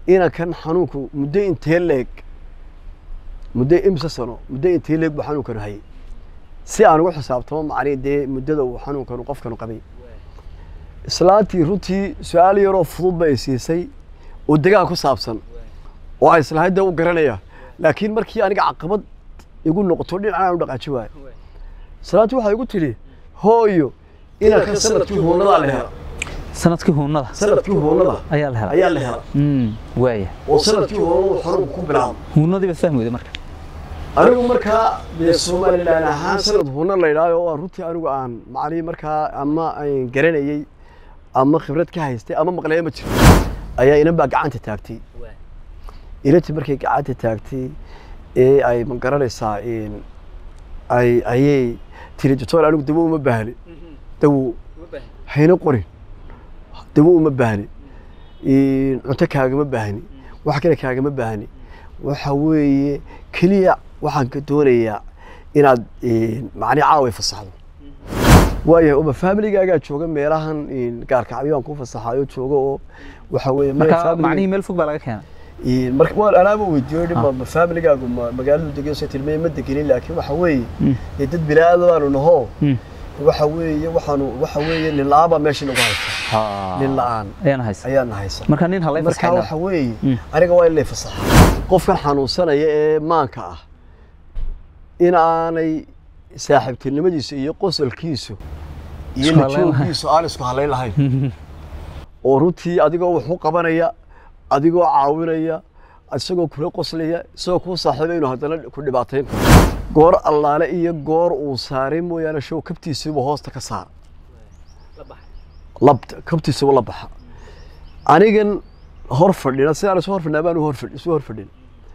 inankan xanuunku muddo intee leeg muddo imse sano muddo intee leeg buu xanuunkanu hayay si aan ugu xisaabtamo macnihi dee muddada uu xanuunkanu qofkanu qabay islaantii runtii su-aal yaroo fudud bay siisay oo degaan ku saabsan oo ay islahayd dee u garanaya laakiin markii aniga caqabad igu noqoto dhinacaan u dhaqaaji waayo islaantii waxay igu tidhi hooyo inankan sanadkii huunadaa la hela sanadkii huunada sanadkii huunada ayaa la helay ayaa la hela Mm, waaya oo sanadkii huunadu xanuunku ku bilaabo huunadii baad fahmi weyday marka anigu markaa dee somalilan ahaan sanad huuna la idhaayo oo aan runtii anigu aan macnihii markaa ama aan garanayey ama khibrad ka haystay ama maqlaya ma jiro ayaa inan baa gacanta taagtay inantii markay gacanta taagtay ee ay ma garanaysaa in ay ayay tiri doctor anigu dawo uma baahni dawo hayna qorin dawo uma baahni in cunto kaagama baahni wax kale kaagama baahni waxa weeye keliya waxaan ka doonayaa inaad macni caaway fasaxdo waayahay uma familigaagaa jooga meelahan in gaarkacyo aan ku fasaxayo jooga oo waxa weeye meel marka family- macnihii meel fog baa laga keenay Een, marka waan anaaba weydiiyo dhib ma familigaagu ma magaaladu degan soo tilmaye ma degenin laakiin waxa weeye Mm. dee dad bilaadan baanu naho Mm. waxa weeye waxaanu waxa weeye nin la-aan baa meesha nagu haysta Ha. nin la-aan ayaan haysa ayaana haysa marka nin halay marka fasaxayna waxa weeye Mm. aniga waa in lay fasaxa qofkan xanuunsanaya ee maanka ah in aanay saaxiibtinimadiisu iyo qosolkiisu iyo Isku halayn lahayn. najooggiisu aan isku halayn lahayn oo runtii adigoo wax u qabanaya adigoo caawinaya isagoo kula qoslaya isagoo kuu saaxiiba inuu haddana ku dhibaatayn karo goor allaale iyo goor uu saaray mooyaane show kabtiisiiba hoosta ka saar labta kabtiisiiba la baxa anigan hor fadhina sidaan isu hor fadhinaa baan u hor fadhi- isu hor fadhin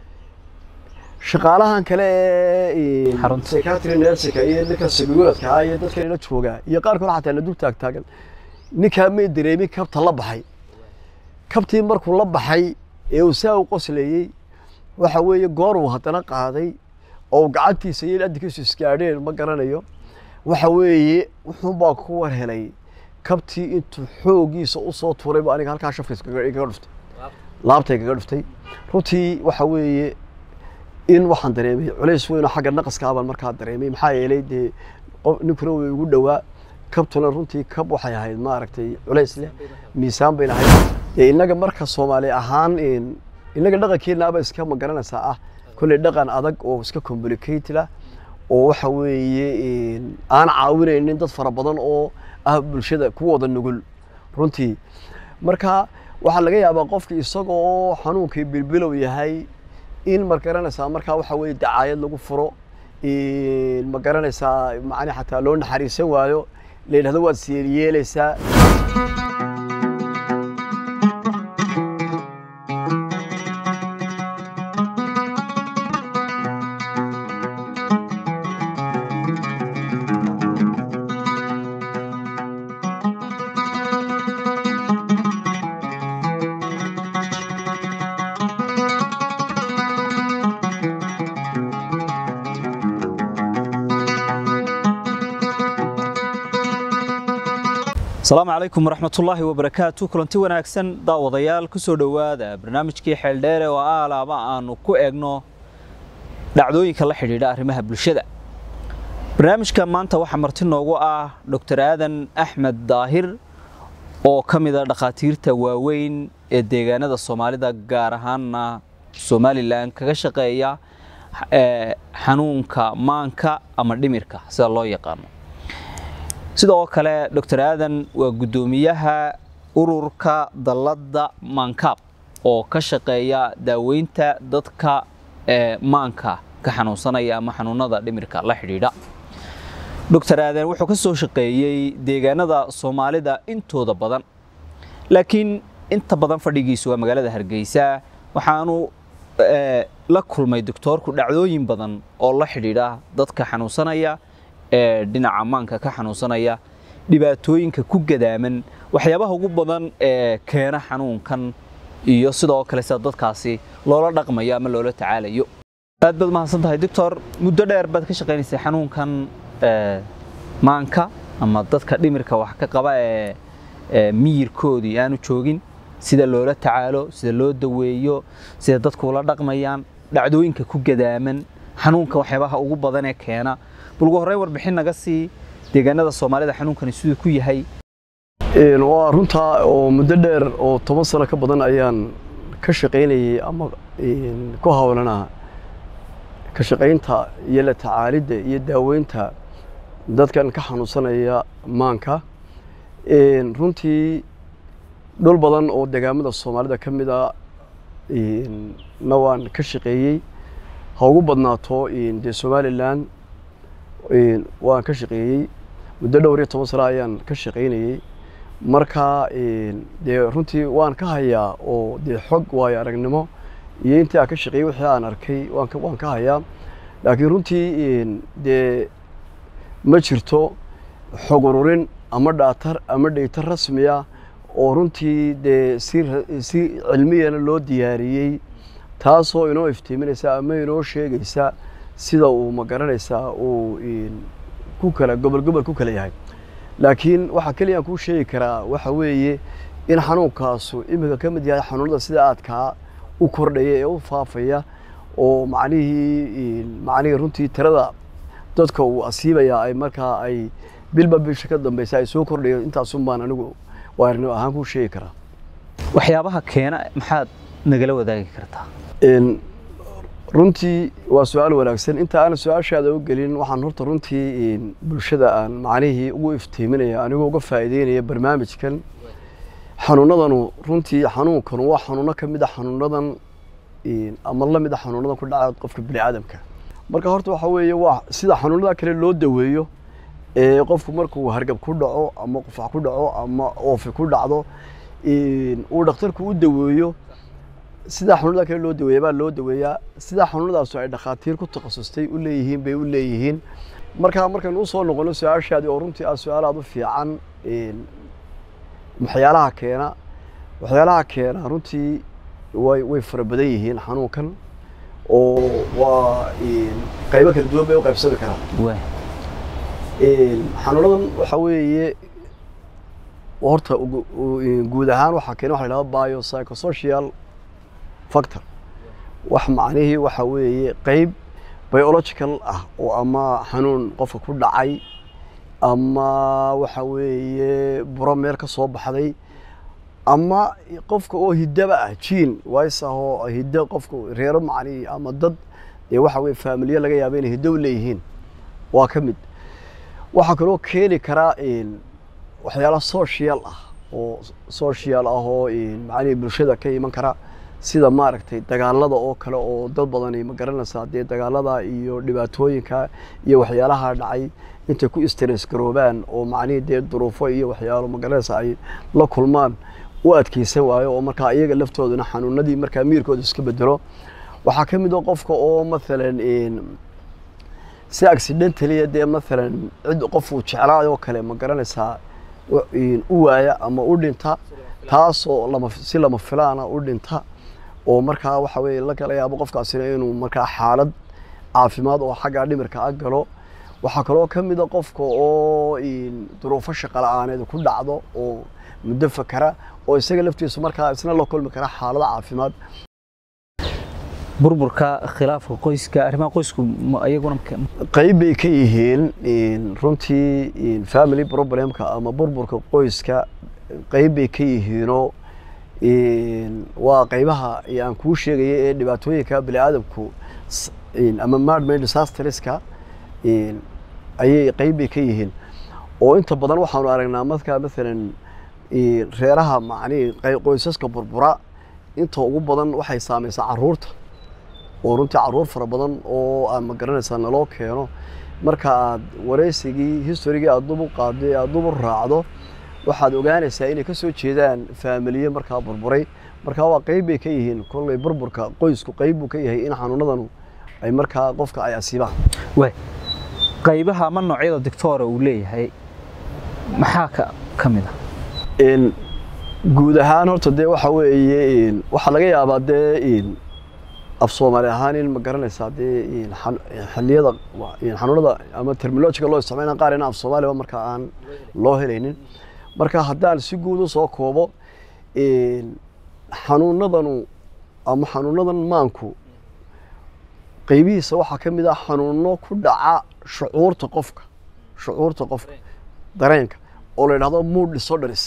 shaqaalahan kale ee Xarunta. psychiatry nursing iyo ninka sabiiradka ah iyo dadka ila jooga iyo qaar kale xataa la dul taag taagan ninkaa may dareemin kabta la baxay kabtii markuu la baxay ee uu saa u qoslayey waxa weeye goor uu haddana qaaday oo uu gacantiisa iyo adinkiisu isgaadheen ma garanayo waxa weeye wuxuunbaa ku war helay kabtii intuu xoogiisa usoo tuuray ba aniga halkaa shafka iskaga igaga dhuftay laabtay kaga dhuftay runtii waxa weeye in waxaan dareemay culays weyn oo xagga naqaska baan markaa dareemay maxaa yeelay dee qof ninkuna way igu dhowaa kabtuna runtii kab waxay ahayd maaragtay culays leh miisaan bay lahayd dee innaga marka soomaali ahaan in- innaga dhaqankeennaaba iska ma garanaysaa ah kolley dhaqan adag oo iska complicated ah oo waxa weeye in aan caawinaynin dad fara badan oo ah bulshada kuwooda nugul runtii marka waxaa laga yaabaa qofki isagoo xanuunkii bilbilow yahay in ma garanaysaa markaa waxa weeye dacaayad lagu furo in ma garanaysaa macni xataa loo naxariisan waayo la yidhahdo waad siyeelyeelaysaa asalaamu calaykum waraxmatullaahi wabarakaatu kulanti wanaagsan daawadayaal ku soo dhowaada barnaamijkii xeeldheere oo aalaaba aanu ku eegno dhacdooyinka la xidhiidha arrimaha bulshada barnaamijka maanta waxaa marti noogu ah dr aadan axmed daahir oo ka mid a dhakhaatiirta waaweyn ee deegaanada soomaalida gaar ahaanna somalilan kaga shaqeeya eh, xanuunka maanka ama dhimirka sida loo yaqaano sidoo kale dr aadan waa guddoomiyaha ururka dalladda maankaab oo ka shaqeeya daaweynta dadka ee maanka ka xanuunsanaya ama xanuunada dhimirka la xidhiidha dr aadan wuxuu ka soo shaqeeyey deegaanada soomaalida intooda badan laakiin inta badan fadhigiisu waa magaalada hargeysa waxaanu eh, la kulmay doctoorku dhacdooyin badan oo la xidhiidha dadka xanuunsanaya ee dhinaca maanka ka xanuunsanaya dhibaatooyinka ku gadaaman waxyaabaha ugu badan ee keena xanuunkan iyo sidoo kale sida dadkaasi loola dhaqmayo ama loola tacaalayo aad baad mahadsan tahay doctor muddo dheer baad ka shaqaynaysay xanuunkan ee, maanka ama dadka dhimirka wax ka qaba ee ee miyirkoodii aanu joogin sida loola tacaalo sida loo daweeyo sida dadku ula dhaqmayaan dhacdooyinka ku gadaaman xanuunka waxyaabaha ugu badan ee keena bal ugu horreyn warbixin naga sii deegaanada soomaalida xanuunkani siduu ku yahay waa runtaa oo muddo dheer oo toban sano ka badan ayaan ka shaqaynayay ama ku hawlanaa ka shaqaynta iyo la tacaalidda iyo daaweynta dadkan ka xanuunsanaya maanka runtii dhul badan oo degaamada soomaalida ka mid a na waan ka shaqeeyey ha ugu badnaato dee somalilan waan ka shaqeeyey muddo dhowr iyo toban sano ayaan ka shaqaynayey marka dee runtii waan ka hayaa oo dee xog waayo aragnimo iyo intii aan ka shaqeeyey wixii aan arkay waan ka hayaa laakiin runtii dee ma jirto xog ururin ama dhaatar ama dheytar rasmiya oo runtii dee si si cilmiyana loo diyaariyey taasoo inoo iftiiminaysa ama inoo sheegaysa sida uu ma garanaysaa uu ku kala gobol gobol ku kala yahay laakiin waxaa keliya aan kuu sheegi karaa waxa weeye in xanuunkaasu iminka ka mid yahay xanuunada sida aadkaa u kordhaya ee u faafaya oo macnihii macnihii runtii tirada dadka uu asiibaya ay markaa ay bilba bisha ka dambeysa ay soo kordhayo intaasun baan anigu waarnimo ahaan kuu sheegi karaa waxyaabaha keena maxaad nagala wadaagi kartaa runtii waa su-aal wanaagsan inta aan su-aashaada u gelin waxaan horta runtii bulshada aan macnihii ugu iftiiminaya anigoo uga faa'iideynaya barnaamijkan xanuunadanu runtii xanuunkanu waa xanuuno ka mid a xanuunadan ama la mid a xanuunadan ku dhaca qofka bini aadamka marka horta waxa weeye waa sida xanuunada kale loo daweeyo ee qofku markuu hargab ku dhaco ama qufac ku dhaco ama oofi ku dhacdo uu dhakhtarku u daweeyo sidaa xanuunada kale loo daweeya baa loo daweeyaa sidaa xanuunadaasu ay dhakhaatiir ku takhasustay u leeyihiin bay u leeyihiin markaa markaynu usoo noqono su-aashaadii oo runtii ah su-aal aada u fiican waxyaalaha keena waxyaalaha keena runtii way way fara badan yihiin xanuunkan oo waa qaybo kala duwan bay u qaybsami karaan xanuunadan waxa weeye horta guud ahaan waxaa keena waxa la yidhahda biopsychosocial factor wax macnihii waxa weeye qeyb biological ah oo ama xanuun qofka ku dhacay ama waxa weeye buro meel ka soo baxday ama qofka oo hiddaba ah jiin ways ahoo hiddo qofka reero macnihii ama dad dee waxa weye faamilya laga yaaba inay hiddo u leeyihiin waa ka mid waxaa kaloo keeni karaa waxyaala social ah oo social ah oo macnihii bulshada ka iman kara sida maaragtay dagaalada oo kale oo dad badani ma garanaysaa dee dagaalada iyo dhibaatooyinka iyo waxyaalaha dhacay intay ku stress garoobaan oo macnihii dee duruufo iyo waxyaalo ma garanaysaa ay la kulmaan u adkeysan waayo oo markaa iyaga laftooduna xanuunadii markaa miirkooda iska bedelo waxaa ka mid a qofka oo mathalan si accidentally dee mathalan cid qofuu jeclaay oo kale ma garanaysaa u waaya ama u dhinta taasoo lama si lama filaana u dhinta oo markaa waxa weye la kala yaabo qofkaasina inuu markaa xaalad caafimaad oo xagga dhimirka a galo waxaa kaloo ka mid a qofka oo duruufo shaqa la-aaneed ku dhacdo oo muddo fakara oo isaga laftiisu markaa isna la kulmi kara xaalado caafimaad burburka khilaafka qoyska arrimaha qoysku iyaguna qayb bay ka yihiin runtii family problemka ama burburka qoyska qayb bay ka yihiinoo waa qaybaha aan kuu sheegaya ee dhibaatooyinka bini aadamku ama madman disasterska ayay qayb bay ka yihiin oo inta badan waxaanu aragnaa markaa maalan reeraha macnihii qoysaska burbura inta ugu badan waxay saamaysaa caruurta oo runtii caruur fara badan oo aad ma garanaysaa naloo keeno marka aad wareysigii historigii aad dub u qaado aad dub u raacdo waxaad ogaanaysaa inay ka soo jeedaan faamiliye markaa burburay markaa waa qayb bay ka yihiin kolley burburka qoysku qayb buu ka yahay in xanuunadanu ay markaa qofka ay asiibaan waay qaybaha ama noocyada doctora uu leeyahay maxaa ka ka mid ah guud ahaan horta dee waxa weeye waxaa laga yaabaa dee af soomaali ahaan in ma garanaysaa dee xilliyada xanuunada ama terminolojiga loo isticmaalna qaar in af soomaaliba markaa aan loo helaynin marka haddaan si guud u soo koobo xanuunadanu ama xanuunadan maanku qaybihiisa waxaa ka mid ah xanuuno ku dhaca shucuurta qofka shucuurta qofka dareenka oo la yidhahdo mood disorders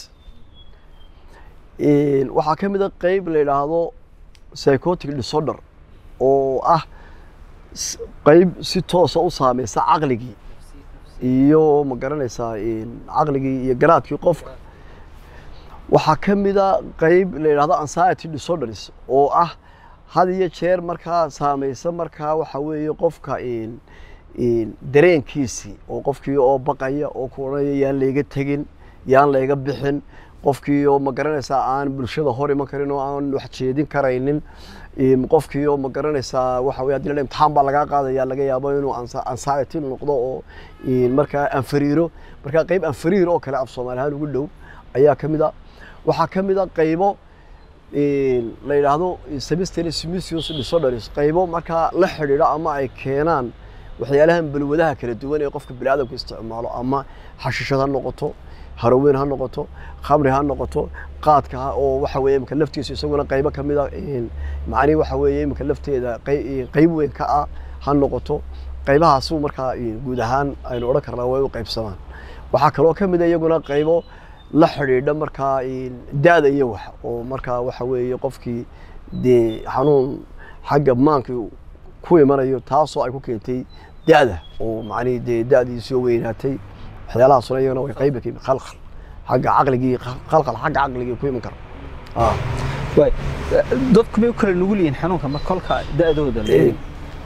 waxaa ka mid a qeyb la yidhaahdo psychotic disorder oo ah s- qeyb si toosa u saameysa caqligii iyo ma garanaysaa caqligii iyo garaadkii qofka waxaa ka mid a qeyb la yidhahdo anxiety disorders oo ah had iyo jeer markaa saameysa markaa waxa weeye qofka in- in dareenkiisii oo qofkii oo baqaya oo ku odhanaya yaan layga tegin yaan layga bixin qofkii oo ma garanaysaa aan bulshada hor iman karin oo aan wax jeedin karaynin in qofkii oo ma garanaysaa waxa weye haddii la dhaho imtixaan baa lagaa qaadaya laga yaabo inuu ansa- anxiety noqdo oo in markaa anfariiro markaa qeyb anfariir oo kale af soomaali ahaan ugu dhow ayaa ka mid a waxaa ka mid a qeybo in la yidhaahdo semester simissius disorders qaybo markaa la xidhiidho ama ay keenaan waxyaalahan balwadaha kala duwan ee qofka biniaadamku isticmaalo ama xashishad ha noqoto haraweyn ha noqoto khamri ha noqoto qaadka ha oo waxa weeye imika laftiisa isaguna qaybo ka mid a macnihi waxa weeye imika lafteeda qey- qeyb weyn ka ah ha noqoto qaybahaasuu markaa guud ahaan aynu odhan karnaa way u qaybsamaan waxaa kaloo ka mid a iyaguna qaybo la xidhiidha markaa da-da iyo wax oo markaa waxa weeye qofkii dee xanuun xagga maanka ku imanayo taasoo ay ku keentay da-da oo macnihi dee da-diisii oo weynaatay waxyaalahaasuna iyagana way qayba ka yimid khalkhal xagga caqligii khalkhal xagga caqligii ku iman kara ah waay dadku may u kala nugul yihiin xanuunka ma kolka da-dooda la eego?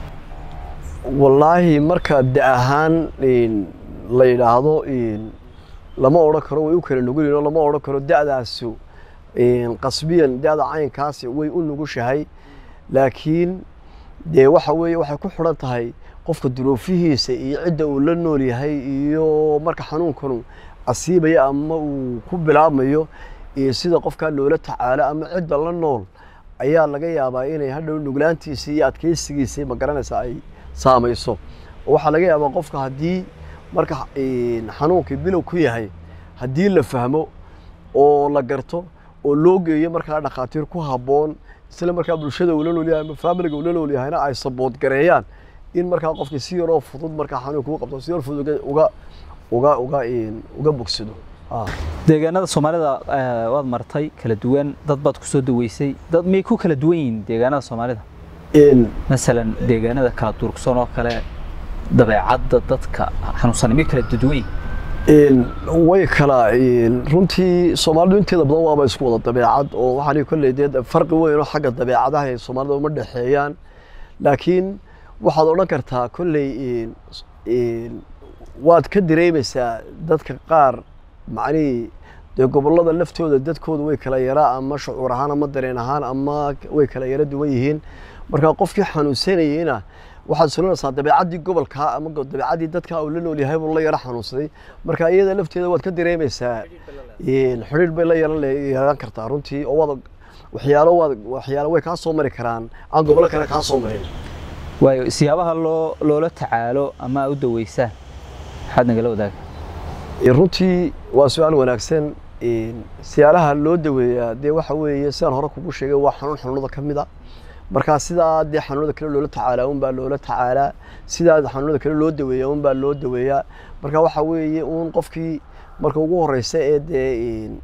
wallaahi marka da ahaan in la yidhaahdo in lama odhan karo way u kala nugul yihiin oo lama odhan karo da-daasu in qasbiyan da-da caynkaasi way u nugushahay laakiin dee waxa weeye waxay ku xidhan tahay qofka duruufihiisa iyo cidda uu la nool yahay iyo marka xanuunkanu asiibaya ama uu ku bilaabmayo iyo sida qofkaa loola tacaalo ama cidda la nool ayaa laga yaabaa inay hadhow nuglaantiisa iyo adkeysigiisa ma garanaysa ay saamayso oo waxaa laga yaabaa qofka haddii marka in xanuunkii bilow ku yahay haddii la fahmo oo la garto oo loo geeyo markaa dhakhaatiir ku habboon isla markaa bulshada uu la nool yahay ama faamiliga uu la nool yahayna ay sabood gareeyaan in markaa qofkii si yaroo fudud markaa xanuunka u qabto si yar fudud uga uga uga in uga bogsado ah deegaanada soomaalida eh, waad martay kala duwan dad baad ku soo daweysay dad miyay ku kala duwan yihiin deegaanada soomaalida in masalan deegaanada kala durugsan oo kale dabeecadda dadka xanuunsan miyay kala duwan yihiin in way kala in runtii soomaalidu inteeda badan waaba isku wada dabeecad oo waxaan kolley dee farqi weyn oo xagga dabeecadaha ee soomaalida uma dhexeeyaan laakiin waxaad odhan kartaa kolley in in waad ka dareemaysaa dadka qaar macnihii dee gobollada laftooda dadkooda way kala yaraa ama shucuur ahaan ama dareen ahaan ama way kala yara duwan yihiin marka qofkii xanuunsanayeyna waxaad sulanaysaa dabeecaddii gobolka ama go- dabeecaddii dadka uu la nool yahay buu la yara xanuunsaday marka iyada lafteeda waad ka dareemaysaa in xidhiidh bay la yeelan yeelan kartaa runtii oo waad waxyaalo waad waxyaalo way kaa soo mari karaan aan gobollo kale kaa soo marin waayo siyaabaha loo loola tacaalo ama aad u daweysaan maxaad nagala wadaaga Ee, runtii waa su-aal wanaagsan Een, siyaalaha loo daweeyaa dee waxa weeye sidaan hore kugu sheegay waa xanuun xanuunada ka mid a marka sidaa dee xanuunada kale loola tacaalaa unbaa loola tacaalaa sidaa xanuunada kale loo daweeyaa unbaa loo daweeyaa marka waxa weeye uun qofkii marka ugu horeysa ee dee een,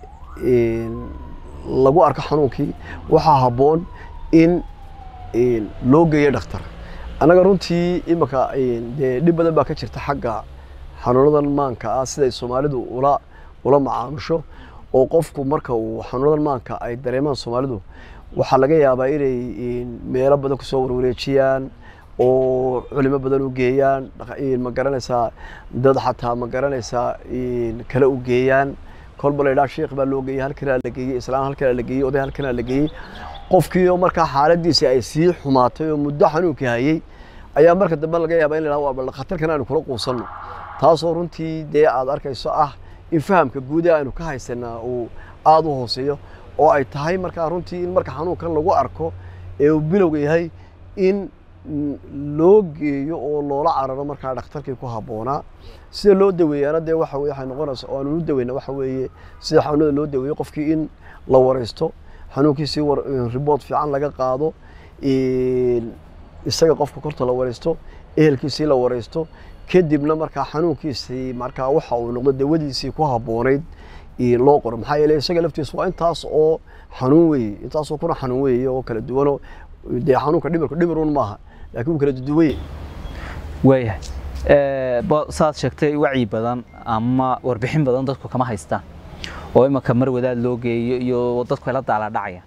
een, lagu arko xanuunkii waxaa habboon in een, loo geeyo dhakhtar annaga runtii imika een, dee dhib badan baa ka jirta xagga xanuunadan maanka ah siday soomaalidu ula ula macaamusho oo qofku marka uu xanuunadan maanka ay dareemaan soomaalidu waxaa laga yaabaa inay een, meelo badan kusoo warwareejiyaan oo culimo badan u geeyaan dhaqa- een, ma garanaysaa dad xataa ma garanaysaa een, kale u geeyaan kolba la yidhaha sheekh baa loo geeyey halkanaa la geeyey islaan halkanaa la geeyey oday halkanaa la geeyey qofkii oo markaa xaaladiisi ay sii xumaatay oo muddo xanuunkii hayay ayaa marka dambe laga yaabaa in la yidhahdo waa bal khatarkan aynu kula quusanno taasoo runtii dee aad arkayso ah in fahamka guud ee aynu ka haysanaa uu aada u hooseeyo oo ay tahay markaa runtii in marka xanuunkan lagu arko ee uu bilowga yahay in mm, loo geeyo oo loola cararo markaa dhakhtarkii ku habboonaa sida loo daweeyaana dee waxa weye waxay noqonaysa oo aanu u daweyna waxa weeye sida xanuunada loo daweeyo qofkii in la wareysto xanuunkiisii war- report fiican laga qaado een, isaga qofka korta la wareysto ehelkiisii la wareysto kadibna markaa xanuunkiisii markaa waxa uu noqdo dawadiisii ku habboonayd ee loo qoro maxaa yeelay isaga laftiisu waa intaas oo xanuun weeye intaasoo kuna xanuun weeye oo kala duwanoo dee xanuunka dhimirku dhimirun maaha laakiin wuu kala duduwanye waayahay Eh, ba- saad sheegtay wacyi badan ama warbixin badan dadku kama haystaan oo imanka mar wadaad loo geeyo iyo dadku ay la daaladhacayaan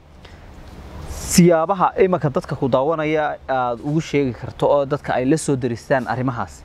siyaabaha imanka dadka ku daawanaya aad ugu sheegi karto oo dadka ay la soo daristaan arrimahaas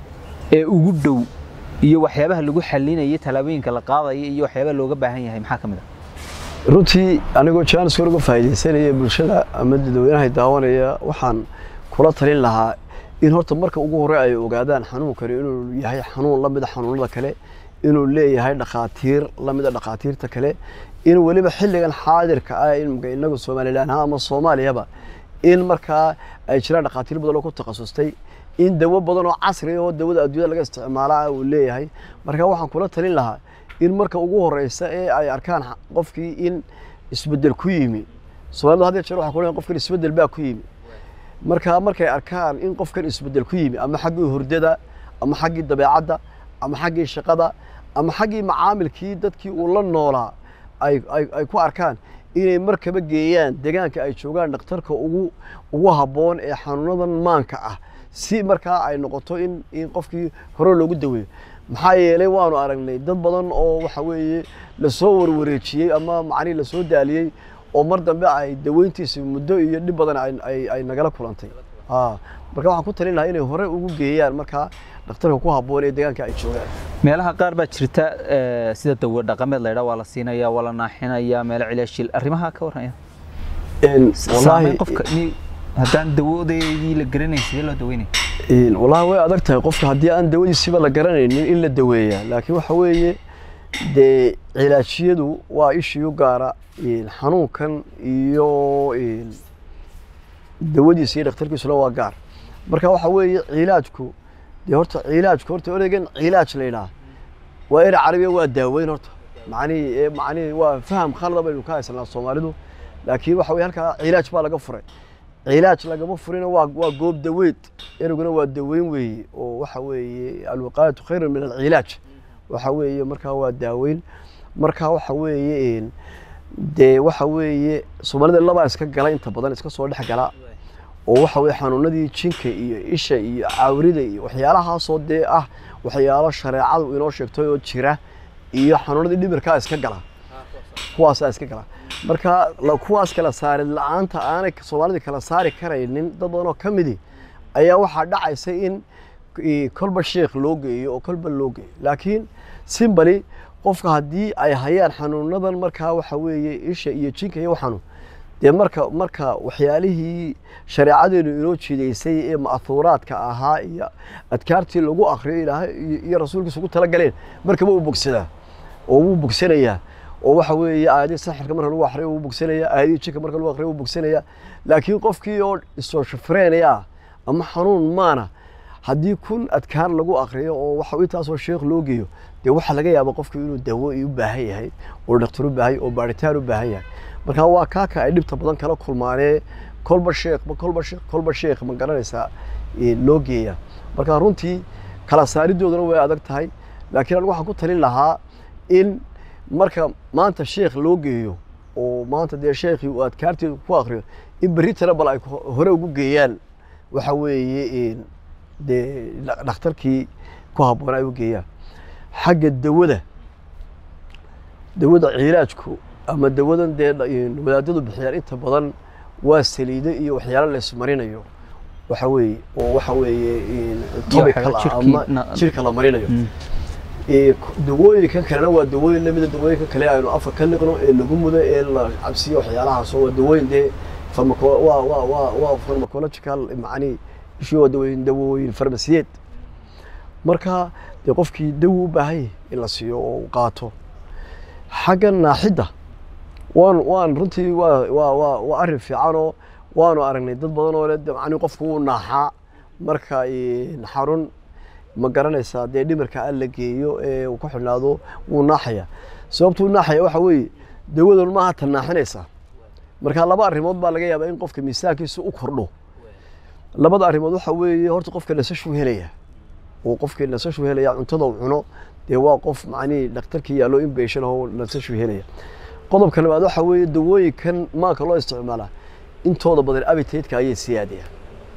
ee ugu dhow iyo waxyaabaha lagu xalinaya tallaabooyinka la qaadaya iyo waxyaabaha looga baahan yahay maxaa ka mid ah runtii anigoo jaanis uga faa'iidaysanaya bulshada ama dadweynaha daawanaya waxaan kula talin lahaa in horta marka ugu hore ay ogaadaan xanuunkani inuu yahay xanuun la mida xanuunada kale inuu leeyahay dhakhaatiir la mida dhakhaatiirta kale in weliba xilligan xaadirka ah in inagu somalilan ha ama soomaaliyaba in markaa ay jiraan dhakhaatiir badan oo ku takhasustay in dawo badan oo casri ah oo dawada adduunyada laga isticmaalaa uu leeyahay marka waxaan kula talin lahaa in marka ugu horeysa ee ay arkaan xa- qofkii in isbedel ku yimi soomaalidu had iyo jeer waxay ku leeyihin qofkan isbedel baa ku yimi marka markay arkaan in qofkan isbedel ku yimi ama xaggii hurdada ama xaggii dabeecadda ama xaggii shaqada ama xaggii macaamilkii dadkii uu la noolaa ay, ay, ay ku arkaan inay markaba geeyaan deegaanka ay joogaan dhakhtarka ugu ugu habboon ee xanuunadan maanka ah si markaa ay noqoto in, in qofkii hore loogu daweeyo maxaa yeelay waanu aragnay dad badan oo waxa weeye lasoo warwareejiyey ama macnihi lasoo daaliyey oo mar dambe ay daweyntiisi muddo iyo dhib badan ay, ay, ay nagala kulantay Ah, marka waxaan ku talin lahaa inay hore ugu geeyaan markaa dhakhtarka ku habboon ee deegaanka ay joogaan meelaha qaar baa jirta eh, sida dawo dhaqameed la yidhaa waa la siinaya waa la naaxinaya meelo cilaashil arrimaha ka warraya Een, saameyn wallaahi qofka ni- haddaan dawadeedii la garanayn sidee loo daweynaya een, wallaahi way adag tahay qofka haddii aan dawadiisiba la garanaynin in la daweeyaa laakiin waxa weeye dee cilaajiyadu waa ishiyu gaara een, xanuunkan iyo een, dawadiisa iyo dhakhtarkiisuna waa gaar marka waxa weeye cilaajku dee horta cilaajku horta ereygan cilaaj la yidhaha waa erey carabiya waa daaweyn horta macnihii ee macnihii waa faham khalada baynu ka haysanaa soomaalidu laakiin waxa weye halkaa cilaaj baa laga furay cilaaj lagama furina waa waa goob daweyd ereyguna waa daweyn weeye oo waxa weeye alwiqaayatu khayrun min alcilaaj waxa weeye markaa waa daaweyn marka waxa weeye een, dee waxa weeye soomaalida labaa iska gala inta badan iska soo dhex gala oo waxa weye xanuunadii jinka iyo isha iyo cawrida iyo waxyaalahaasoo dee ah waxyaalo shareecadu inoo sheegtay oo jira iyo xanuunadii dhimirkaa iska gala kuwaasaa iska gala marka la- kuwaas kala saarid la-aanta aanay soomaalida kala saari karaynin dad badan oo ka midi ayaa waxaa dhacaysa in i- kolba sheekh loo geeyo oo kolba loo geeyo laakiin simbali qofka haddii ay hayaan xanuunadan markaa waxa weeye isha iyo jinka iyo xanuun dee marka marka waxyaalihii shareecadeenu inoo jiidaysay ee ma'huuraadka ahaa iyo adkaartii lagu akriyo ilaahay iyo- iyo rasuulkiisa ugu talagaleen markaba uu bogsadaa oo wuu bogsanayaa oo waxa weeye aayadii saxirka marka lagu akriyo wuu bogsanayaa aayadii jinka marka lagu akriyo wuu bogsanayaa laakiin qofkii oo isoo shafreenaya ama xanuun maana haddii kun adkaar lagu akriyo oo waxa intaasoo sheekh loo geeyo dee waxaa laga yaabaa qofku inuu dawo u baahan yahay oo dhakhtar u baahan yahay oo baaritaan u baahan yahay marka waa kaaka ay dhibta badan kala kulmaanee kolba sheekh kolba sheekh kolba sheekh ma garanaysaa ee, loo geeya marka runtii kala saaridooduna way adag tahay laakiin anigu waxaan ku talin lahaa in marka maanta sheekh loo geeyo oo maanta dee sheekhii uu adkaarteedu ku akriyo in berri tale bal ay ku- hore ugu geeyaan waxa weeye een, dee dha- dhakhtarkii ku habboon ay u geeyaan xagga dawada dawada cilaajku ama dawadan dee dha- een, wadaadadu bixiyaan inta badan waa saliido iyo waxyaalo la ismarinayo waxa weeye oo waxa weeye een, topical ah jirkii ama na- jirka la marinayo Mm. Ee, ku- dawooyinkan kalena waa dawooyin lamida dawooyinka kale aynu afka ka liqno ee lagu mudo ee la cabsiyo waxyaalahaas oo waa dawooyin dee farmaco- waa waa waa waa pharmacological macni ishii waa dawooyin dawooyin farmasiyeed marka dee qofkii dawo u baahan yahay in la siiyo oo uu qaato xagga naaxidda waan waan runtii waa waa waa waa arrin fiicanoo waanu aragnay dad badan oo le macni qofku wuu naaxaa marka een, xarun ma garanaysaa dee dhimirka aan la geeyo ee uu ku xidhnaado wuu naaxaya sababtuu naaxaya waxa weeye dawadan maaha tan naaxinaysaa marka laba arrimood baa laga yaabaa in qofka miisaankiisa u kordho labada arrimood waxa weeye horta qofka nasashuu helaya oo qofkii nasashuu helaya cuntada uu cuno dee waa qof macnihii dhakhtarkii yaallo in beeshan oo nasashuu helaya qodobka labaad waxa weeye dawooyinkan maanka loo isticmaalaa intooda badan abitaydka ayay siyaadayaan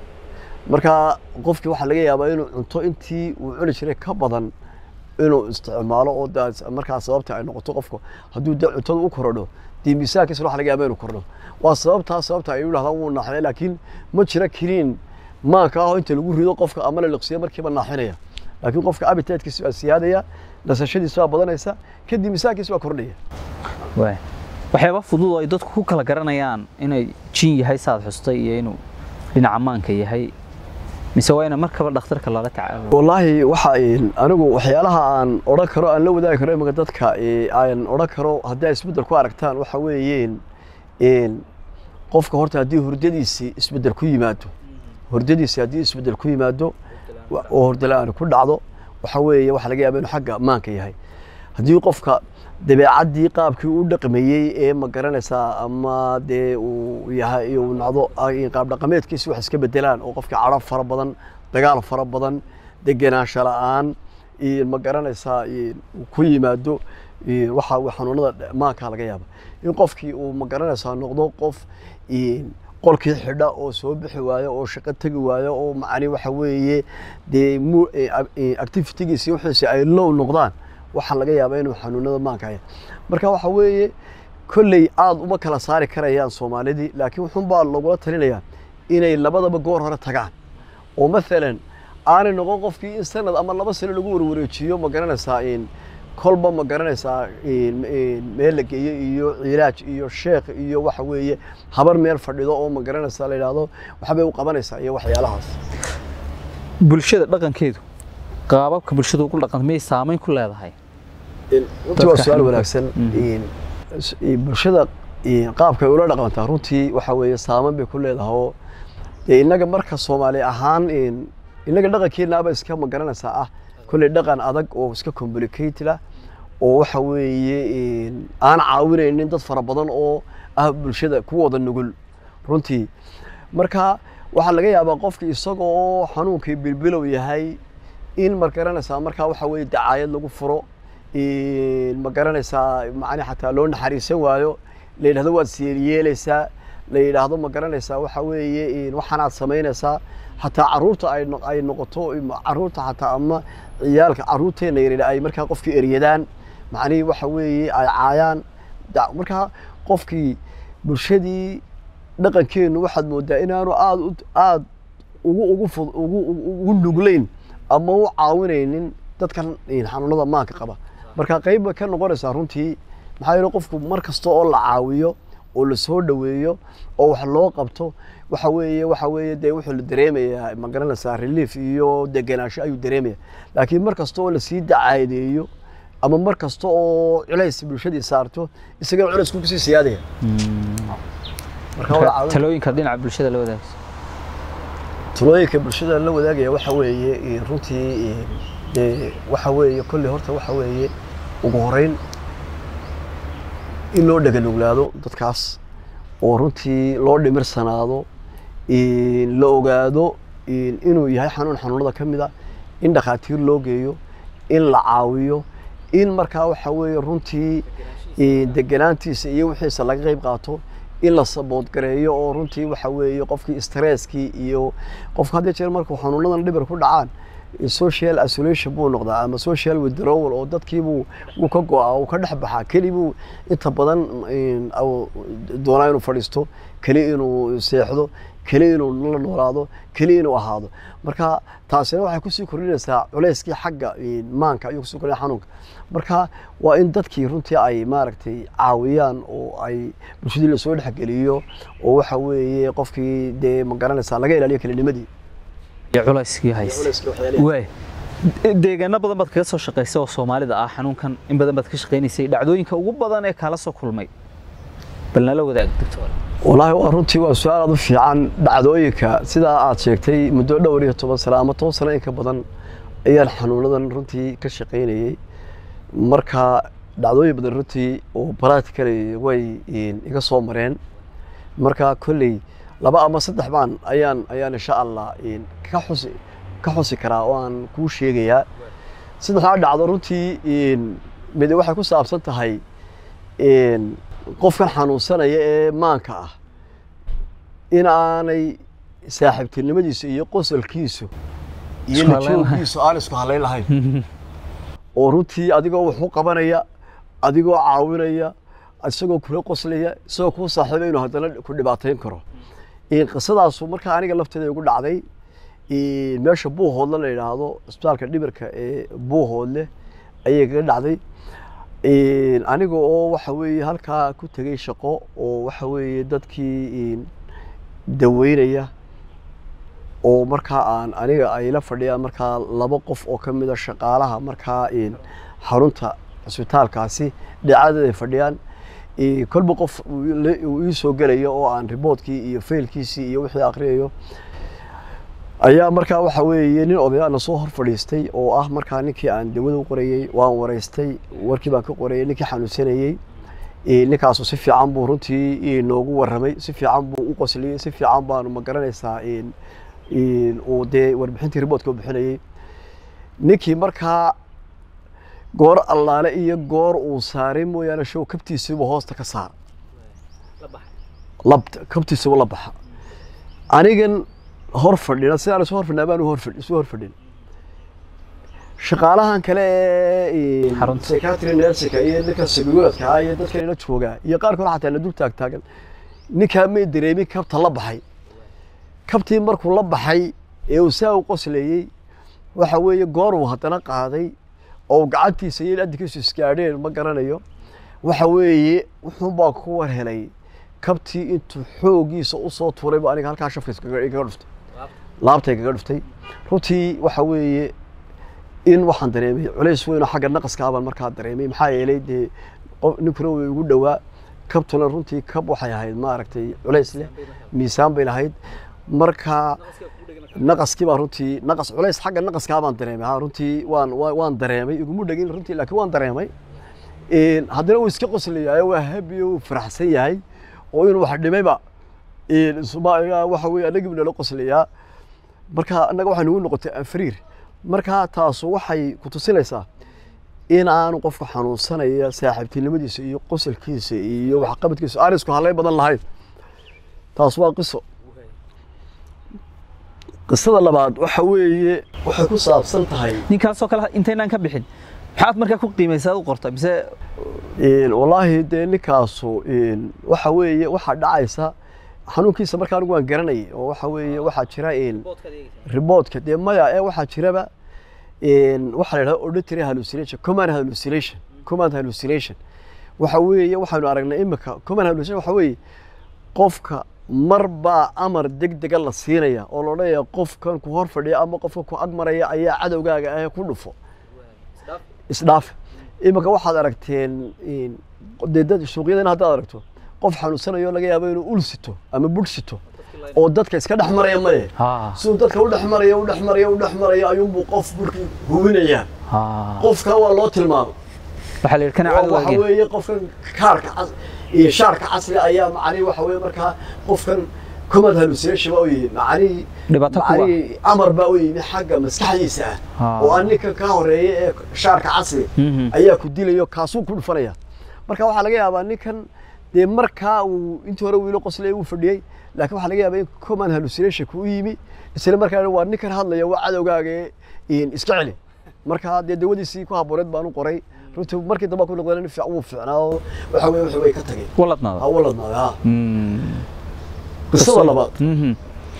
marka qofkii waxaa laga yaabaa inuu cunto intii uu cuni jiray ka badan inuu isticmaalo oo daas markaa sababta ay noqoto qofka hadduu de cuntada u korodho dee miisaankiisa waxa laga yaabaa inuu kordho waa sababtaa sababta ay u dhahdaan wuu naaxinaya laakiin ma jira kiniin maanka ah oo inta lagu rido qofka ama la liqsiyo markiiba naaxinaya laakiin qofka abitaydkiisa waa siyaadaya nasashadiisa waa badanaysa kadib miisaankiisa waa kordhaya waay waxyaaba fudud oo ay dadku ku kala garanayaan inay jin yahay saad xustay iyo inuu dhinaca maanka yahay mise waa ina markaba dhakhtarka lala tacaalo wallaahi waxa een, anigu waxyaalaha aan odhan karo aan la wadaagi karo imika dadka ee, aan odhan karo haddii ay isbeddel ku aragtaan waxa weeyeen een, qofka horta haddii hurdadiisii isbeddel ku yimaado hurdadiisii haddii isbeddel ku yimaado wa- oo hurdala-aan ku dhacdo waxa weeye waxa laga yaaba inuu xagga maanka yahay haddii qofka dabeecaddii qaabkii u dhaqmayey ee ma garanaysaa ama dee uu yahay uu nacdo ay qaab dhaqameedkiisi wax iska bedelaan oo qofka cadho fara badan dagaal fara badan degenaansho la-aan iyo ma garanaysaa iyo uu ku yimaado iyo waxa uu xanuunada maanka laga yaaba in qofkii uu ma garanaysaa noqdo qof iyo qolkii xidha oo soo bixi waayo oo shaqo tegi waayo oo macni waxa weeye dee mu activitigiisi wixiisi ay low noqdaan waxaa laga yaabaa inuu xanuunada maanka haya marka waxa weeye kolley aada uma kala saari karayaan soomaalidii laakiin wuxuunbaa lagula talinayaa inay labadaba goor hore tagaan oo maalan aanay noqon qofkii in sanad ama laba sano lagu warwareejiyo ma garanaysaa in kolba ma garanaysaa in- in meel la geeyo iyo cilaaj iyo sheekh iyo waxa weeye habar meel fadhido oo ma garanaysaa la yidhaahdo waxbay u qabanaysaa iyo waxyaalahaas bulshada dhaqankeedu qaababka bulshadu ugu dhaqanta miyay saamayn ku leedahay runtii waa Dadka su-aal xanuunka- wanaagsan Mhm. in- s- in bulshada in qaabka ay ula dhaqantaa runtii waxa weeye saaman bay ku leedahay oo dee innaga marka soomaali ahaan in- innaga dhaqankeenaaba iska ma garanaysaa ah kolley dhaqan adag oo iska complicated ah oo waxa weeye in aan caawinaynin dad fara badan oo ah bulshada kuwooda nugul runtii marka waxaa laga yaabaa qofka isaga oo xanuunkii bilbilow yahay in ma garanaysaa markaa waxa weeye dacaayad lagu furo in ma garanaysaa macni xataa loo naxariisan waayo la yidhahdo waad siyeelyeelaysaa la yidhaahdo ma garanaysaa waxa weeye in waxaanaad samaynaysaa xataa caruurta ay no- ay noqoto im- caruurta xataa ama ciyaalka caruurteena yaryar ay markaa qofkii eryadaan macnihii waxa weeye ay caayaan da- markaa qofkii bulshadii dhaqankeenu waxaad moodaa inaanu aada u aada ugu ugu fud ugu ugu ugu nugleyn ama u caawinaynin dadkan in xanuunada maanka qaba marka qayb bay ka noqonaysaa runtii maxaa yeele qofku mar kasta oo la caawiyo oo la soo dhoweeyo oo wax loo qabto waxa weeye waxa weeye dee wuxuu la dareemayaa ma garanaysaa relief iyo degenaansho ayuu dareemaya laakiin mar kasta oo lasii dacaadeeyo ama mar kasta oo culays bulshadii saarto isagana culaysku kusii siyaadaya marka waa la caawin- talooyinka dhinaca bulshada la wadaagso talooyinka bulshada la wadaagaya waxa weeye eh, runtii eh, dee waxa weeye kolley horta waxa weeye ugu horeyn in loo dhaganuglaado dadkaas oo runtii loo dhimirsanaado in la ogaado in- inuu yahay xanuun xanuunada ka mid a in dhakhaatiir loo geeyo in la caawiyo in markaa waxa weeye runtii eh, deganaantiisa iyo wixiisa laga qayb qaato in la saboodgareeyo oo runtii waxa weeye qofkii stresskii iyo qofka hadii jeer markuu xanuunadan dhibar ku dhacaan social isolation buu noqdaa ama social withdrawal oo dadkiibuu wuu ka go-aa uu ka dhex baxaa keli buu inta badan in, au- doonaa inuu fadhiisto keli inuu seexdo keli inuu la noolaado keli inuu ahaado marka taasina waxay kusii kordhinaysaa culayskii xagga in, maanka ayuu kusii kordhinaya xanuunka marka waa in dadkii runtii ay maaragtay caawiyaan oo ay bulshadii lasoo dhexgeliyo oo waxa weeye qofkii dee ma garanaysaa laga ilaaliyo kelinimadii iyo culayskii hayse waay deegaano badan baad kaga soo shaqaysay oo soomaalida ah xanuunkan in badan baad ka shaqaynaysay dhacdooyinka ugu badan ee kaala soo kulmay bal nala wadaag doctor wallaahi waa runtii waa su-aal aad u fiican dhacdooyinka sidaa aad sheegtay muddo dhowr iyo toban sano ama toban sano in ka badan ayaan xanuunadan runtii ka shaqaynayey marka dhacdooyin badan runtii oo practically way in, iga soo mareen marka kolley laba ama saddex baan ayaan ayaan insha allah een, ka xusi ka xusi karaa oo aan kuu sheegayaa saddexdaa dhacdo runtii een, mid waxay ku saabsan tahay een, qofkan xanuunsanaya ee maanka ah in aanay saaxiibtinimadiisu iyo qosolkiisu iyo Isku halayn lahayn. lajooggiisu aan isku halayn lahayn oo runtii adigoo wax u qabanaya adigoo caawinaya isagoo kula qoslaya isagoo kuu saaxiiba inuu haddana ku dhibaateyn karo Een, qisadaasu markaa aniga lafteeda igu dhacday een, meesha buuhoodle la yidhaahdo isbitaalka dhimirka ee buuhoodle ayay kaga dhacday Een, aniga oo waxa weeye halkaa ku tegay shaqo oo waxa weeye dadkii een, daweynaya oo markaa aan aniga ay la fadhiyaan markaa laba qof oo ka mid a shaqaalaha markaa een, xarunta cisbitaalkaasi dhinacadeeda ay fadhiyaan Ee, kolba qof uu la- uu ii soo gelayo oo aan riboodkii iyo faylkiisii iyo wixii akhriyayo ayaa markaa waxa weeye nin odayaana soo hor fadhiistay oo ah markaa ninkii aan dawada u qorayey waan waraystay warkii baan ka qorayay ninkii xanuunsanayey Ee, ninkaasu si fiican buu runtii ee, noogu warramay si fiican buu u qosliyey si fiican baanu ma garanaysaa een- een, uu dee warbixintii riboodka u bixinayey ninkii markaa goor allaale iyo goor uu saaray mooyaane show kabtiisiibu hoosta ka saara labta kabtiisiibu la baxa anigan hor fadhina sidaan isu hor fadhinaa baan hor fadhi isu hor fadhin shaqaalahan kale ee Xarunta. psychiatry nursika iyo ninka sabigoodka ah iyo dadkan ila joogaa iyo qaarkood xataa la dul taag taagan ninkaa may dareemin kabta la baxay kabtii markuu la baxay ee uu saa u qoslayey waxa weeye goor uu haddana qaaday oo gacantiisa iyo adinkiisu isgaadheen ma garanayo waxa weeye wuxuunbaa ku war helay kabtii intuu xoogiisa usoo tuuray buu aniga halkaa shafka iskaga igaga dhuftay laabta igaga dhuftay runtii waxa weeye in waxaan dareemay culays weyn oo xagga naqaska baan markaa dareemay maxaa yeelay dee qof ninkuna way igu dhowaa kabtuna runtii kab waxay ahayd maaragtay culays leh miisaan bay lahayd marka naqaskii baa runtii naqas culays xagga naqaskaa baan dareemay ha runtii waan waa- waan dareemay iguma dhegin runtii laakiin waan dareemay Een, haddana uu iska qoslayayo waa habi uu faraxsan yahay oo inuu wax dhimayba een, isuma- waxa weeye anagii nala qoslayaa marka annaga waxay nagu noqotay anfariir marka taasu waxay ku tusinaysaa in aanu qofka xanuunsanaya saaxiibtinimadiisa iyo qosolkiisa iyo waxqabadkiisa aan isku halayn badan lahayn taas waa qiso qisada labaad waxa weeye waxay ku saabsan tahay ninkaasoo kale intaynaan ka bixin maxaad markaa ku qiimaysaa u qorta mise een, wallaahi dee ninkaasu een, waxa weeye waxaa dhacaysa xanuunkiisa markaa anigu waan garanayay oo waxa weeye waxaa jira een, riboodka dee maya ee waxaa jiraba een, waxaa la yidhahda auditory hallucination command hallucination command hallucination waxa weeye waxaanu aragnay imika command hallucination waxa weeye qofka mar baa amar degdega la siinaya oo la odhanaya qofkan ku hor fadhiya ama qofka ku ag maraya ayaa cadowgaaga ah ku dhufo isdhaaf imika waxaad aragteen een, dee dad suuqyadan haddaad aragto qof xanuunsanayo laga yaabo inuu ul sito ama budh sito oo dadka iska dhex maraya maye ha siduu dadka u dhex maraya u dhex maraya u dhex maraya ayuunbuu qof burkii hubinayaa ha qofka waa loo tilmaamo waxaa la yidhi kana oo waxa cadowgaageen weeye qofkan kaarka cas iyo shaarka casri ayaa macnihi waxa weeye markaa qofkan command hallucination baa u yimi macnihii Dhibaato kuwa. macnihii amar baa u yimi xagga maskaxdiisa ah Ah. oo aan ninka ka horeeya ee shaarka casri Mhm. ayaa ku dilayo kaasuu ku dhufanaya marka waxaa laga yaabaa ninkan dee markaa uu intii hore wiilo qoslay uu fadhiyey laakiin waxaa laga yaabaa in command hallucination ku yimi isla markaana waa ninkan hadlaya waa cadowgaaga ee een, iska celi marka dee dawadiisii ku habooneed baan u qoray runtii markii dambe ku noqdeen nin fiican wuu fiicnaa oo waxa weye wax way ka tageen waladnaada ha waladnaaday ha Mm. qisada labaad Mhm.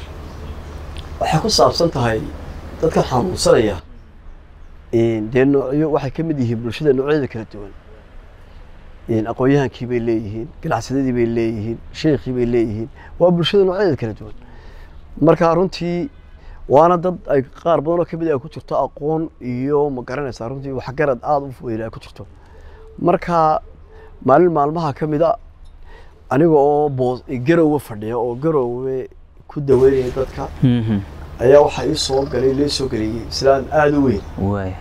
waxay ku saabsan tahay dadka xanuunsanaya een, dee noocyo waxay ka mid yihiin bulshada noocyada kala duwan een, aqoon-yahankii bay leeyihiin ganacsadadii bay leeyihiin sheekhii bay leeyihiin waa bulshada noocyadeeda kala duwan marka runtii waana dad ay qaar badan oo ka mid ah ay ku jirto aqoon iyo ma garanaysaa runtii waxgarad aada u weyn ay ku jirto marka maalin maalmaha ka mid a aniga oo boos garowe fadhiya oo garowe ku daweynaya dadka Mhm. ayaa waxaa ii soo galay lee soo geliyey islaan aada u weyn waaya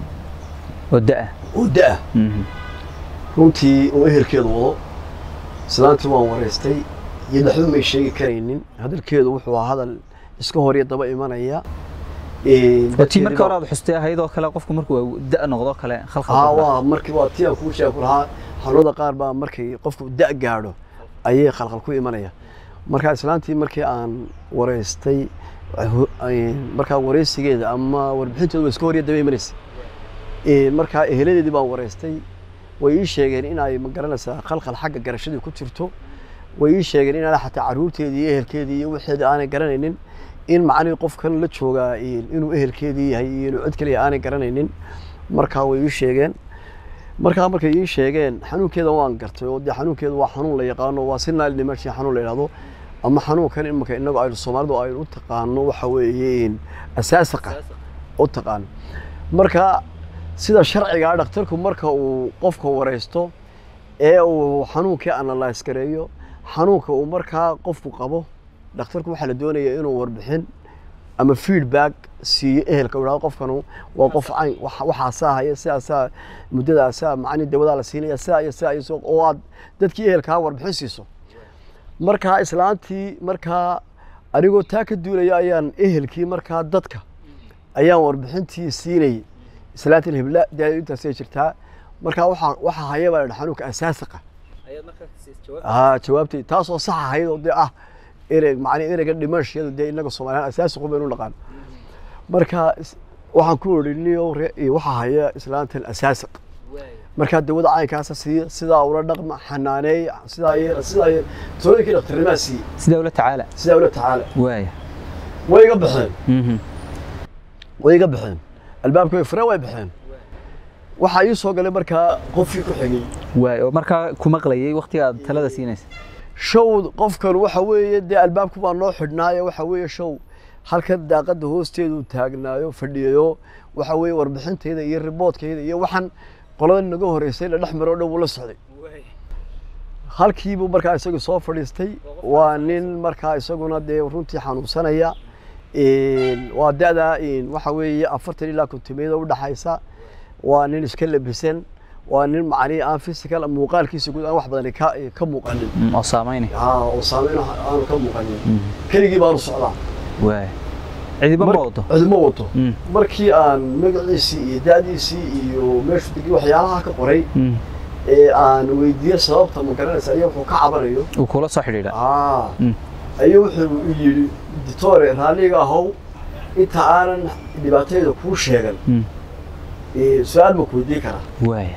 oo da-a oo da-ah Mhm. runtii oo ehelkeedu wado islaantii waan wareystay iyo waxba may sheegi karaynin hadalkeedu wuxuu ahaa hadal iska hor iyo daba imanaya Een, waa tii marka dadkeedii hore aad xustay ahayd oo kale qofku markuu waa da' noqdo kale haa khalkhal waa markii waa tii aan kuu sheegi ku lahaa xanuunada qaar baa markay qofku da' gaadho ayay khalkhal ku imanaya marka islaantii markii aan wareystay hu- ay- markaa wareysigeeda ama warbixinteedu waa iska hor iyo daba imanaysa Een, markaa eheladeedii baan wareystay way ii sheegeen in ay magaranaysaa khalkhal xagga garashadii ku jirto way ii sheegeen in aanay xataa caruurteedii iyo ehelkeedii iyo wixeedii aanay garanaynin in macnihii qofkan la joogaa in- inuu ehelkeedii yahay iyo inuu cid kaliya aanay garanaynin markaa way ii sheegeen markaa markay ii sheegeen xanuunkeeda waan gartay oo dee xanuunkeedu waa xanuun la yaqaano waa si naal dhimashay xanuun la yidhahdo ama xanuunkan imika inagu aynu soomaalidu aynu u taqaano waxa weeye in asaasaqa u taqaano marka sida sharcigaa dhakhtarku marka uu qofka wareysto ee uu xanuunkii analyse gareeyo xanuunka uu markaa qofku qabo dhakhtarku waxaa la doonaya inuu warbixin ama feedback siiyo ehelka uu yidhahdo qofkanu waa qof cayn wax- waxaasaa haya sidaasaa muddadaasaa macni dawadaa la siinaya sidaa iyo sidaa iyo soo oo aad dadkii ehelkaa warbixin siiso markaa islaantii markaa anigoo taa ka duulaya ayaan ehelkii markaa dadka ayaan warbixintii siinayay islaantii hibla dee intaasay jirtaa markaa waxaa waxaa haya baa la dhaha xanuunka asaasaqa haa jawaabtay taasoo sax ahayd oo dee ah erey macni ereyga dhimashiyadu dee inaga soomaaliyan asaasiqu baynu naqaan marka is- waxaan ku idhi niyow re- iyo waxaa haya islaantan asaasiq markaa dawada caynkaasa siiya sidaa ula dhaqma xanaaneey sidaa yeela sidaa yeela tooyinkii dhakhtarnimaa siiye sidaa ula tacaala sidaa ula tacaala waaya way iga baxeen Mhm. way iga baxeen albaabka way fureen way baxeen waxaa ii soo galay markaa qofkii ku xigay waaya oo markaa ku maqlayay waqtiga aad talada siinaysa show qofkan waxa weeye dee albaabku baa noo xidhnaayo waxa weeye show halkan daaqada hoosteedu taagnaayo fadhiyayo waxa weeye warbixintayda iyo riboodkayda iyo waxaan qolada naga horeysay la dhex maro dhow uu la socday halkiibuu markaa isagu soo fadhiistay waa nin markaa isaguna dee runtii xanuunsanaya Een, waa da'da een, waxa weeye afartan ilaa kontomeeda u dhaxaysa waa nin iska labisan waa nin macnihi aan physical muuqaalkiisa guud aan wax badan ka ka muuqanin Mm, oo saameynay haa oo saameyn aanu ka muuqanin keligii baanu socdaa waaya cidiba ma Mar- wado cidima wato Mm. markii aan magaciisii iyo da'diisii iyo meeshu degi waxyaalaha ka qoray Mm. ee aan weydiiyey sababta ma garanaysa ayaa wuxuu ka cabanayo uu kula soo xidhiidha aa Mm. ayuu wuxuu yidhi ditore raalliga ahow inta aanan dhibaatayda kuu sheegan Mm. ee, su-aal ma ku weydiin karaa waaya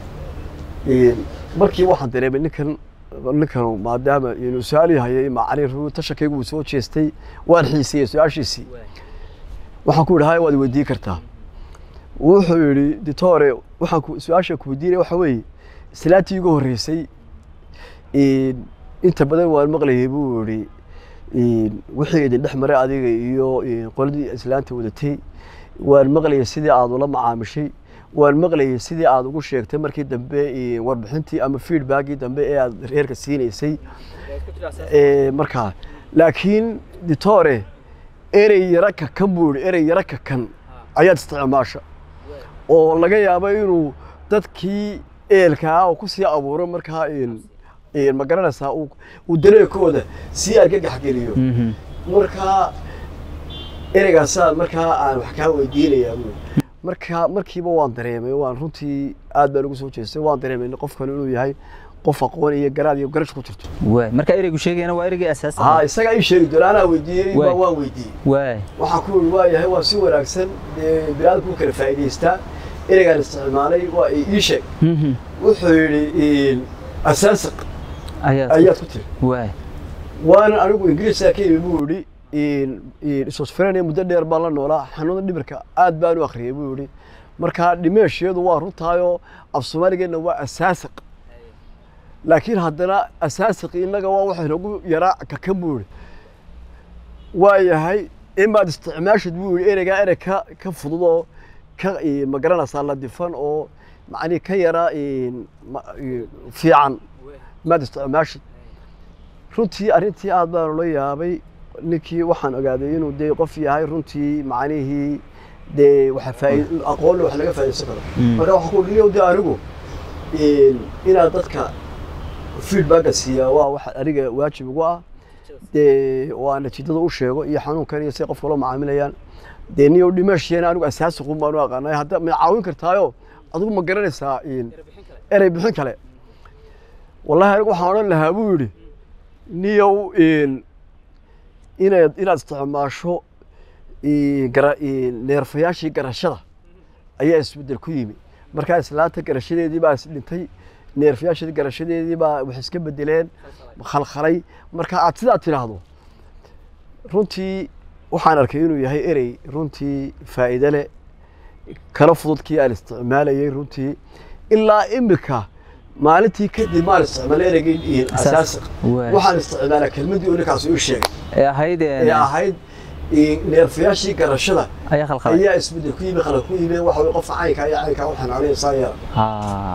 Een, markii waxaan dareemay ninkan ninkan maadaama inuu su-aal hayay macni ruu tashakaygu uu soo jeestay waan xiisiyey su-aashiisii waxaan ku idhi haya waad weydiin kartaa wuxuu yidhi ditore waxaan ku su-aasha ku weydiinaya waxa weeye islaantii igu horreysay een, inta badan waan maqlayay buu yidhi een, wixii idin dhex maray adiga iyo een, qoladii islaanta wadatay waan maqlayay sidii aad ula macaamishay waan maqlayay sidii aad ugu sheegtay markii dambe een, warbixintii ama feedbackii dambe ee aad reerka siinaysay Ee, markaa laakiin ditore erey yara kakan buu yidhi erey yara kakan ayaad isticmaasha oo laga yaabo inuu dadkii eelkaa uu kusii abuuro markaa een- een ma garanaysaa uu uu dareekooda sii argagax geliyo Mhm. markaa ereygaasaa markaa aan wax kaa weydiinayaa buu marka markiiba waan dareemay waan runtii aad baan ugu soo jeestay waan dareemay qofkan inuu yahay qof aqoon iyo garaad iyo garash ku jirto waaya marka ereygu sheegayana waa ereygii asaasi haa isagaa ii sheegi doona anaa weydiiyey Waay. baa waan weydiiyey waaya waxaan ku yidhi waa yahay waa si wanaagsan dee biniaadamku kala faa'iidaystaa ereygaan isticmaalay waa ii sheeg Mhm. wuxuu yidhi asaasiq ayaad ayaad ku tiri waaya waana anigu ingiriiska ka imi buu yidhi isosferania muddo dheer baan la noolaa xanuunada dhibirka aad baan u akhriyay buu yidhi markaa dhimeesheedu waa runtaayoo af soomaaligeenna waa asaasiq laakiin haddana asaasiq innaga waa waxa nagu yaraa kakan buu yidhi waa yahay imaad isticmaashid buu yidhi ereygaa erey ka ka fudud oo ka eh, ma garanaysaa la difan oo macnii ka yara eh, ma- eh, fiican maad isticmaashid runtii arrintii aad baan ula yaabay ninkii waxaan ogaaday inuu dee qof yahay runtii macnihii dee waxa faaid aqoon wax laga faaidaysan karo Mm. marka waxaan ku dhihi de anigu inaad dadka feedbacka siiyaa waa wax aniga waajib ugu ah dee waa natiijada u sheego iyo xanuunkan iyo siday qofka loo macaamilayaan dee niyow dhimashiyeena anigu asaasi qun baan u aqaanay hadda ma caawin kartaayo adigu ma garanaysaa in erey bixin kale wallahi anigu waxaan odhan lahaa buu yidhi niyow in inaad inaad isticmaasho in gara- in neerfayaashii garashada ayaa isbeddel ku yimi markaa islaanta garashadeedii baa isdhintay neerfayaashii garashadeedii baa wax iska bedeleen khalkhalay marka aad sidaa tidhaahdo runtii waxaan arkay inuu yahay erey runtii faa'iide leh kala fududkii aan isticmaalayay runtii ilaa imika maalintii kadib maan isticmaalay ereygii asaasiq Waay. waxaan isticmaalaa kelmadii uu ninkaas ii sheegay ee ahayd ee ahayd in neerfayaashii garashada ayaa khalkhalay ayaa isbedel ku yimi khalad ku yimi waxa weye qofka caynka iyo caynka waxaan anaysaa yeela Ha.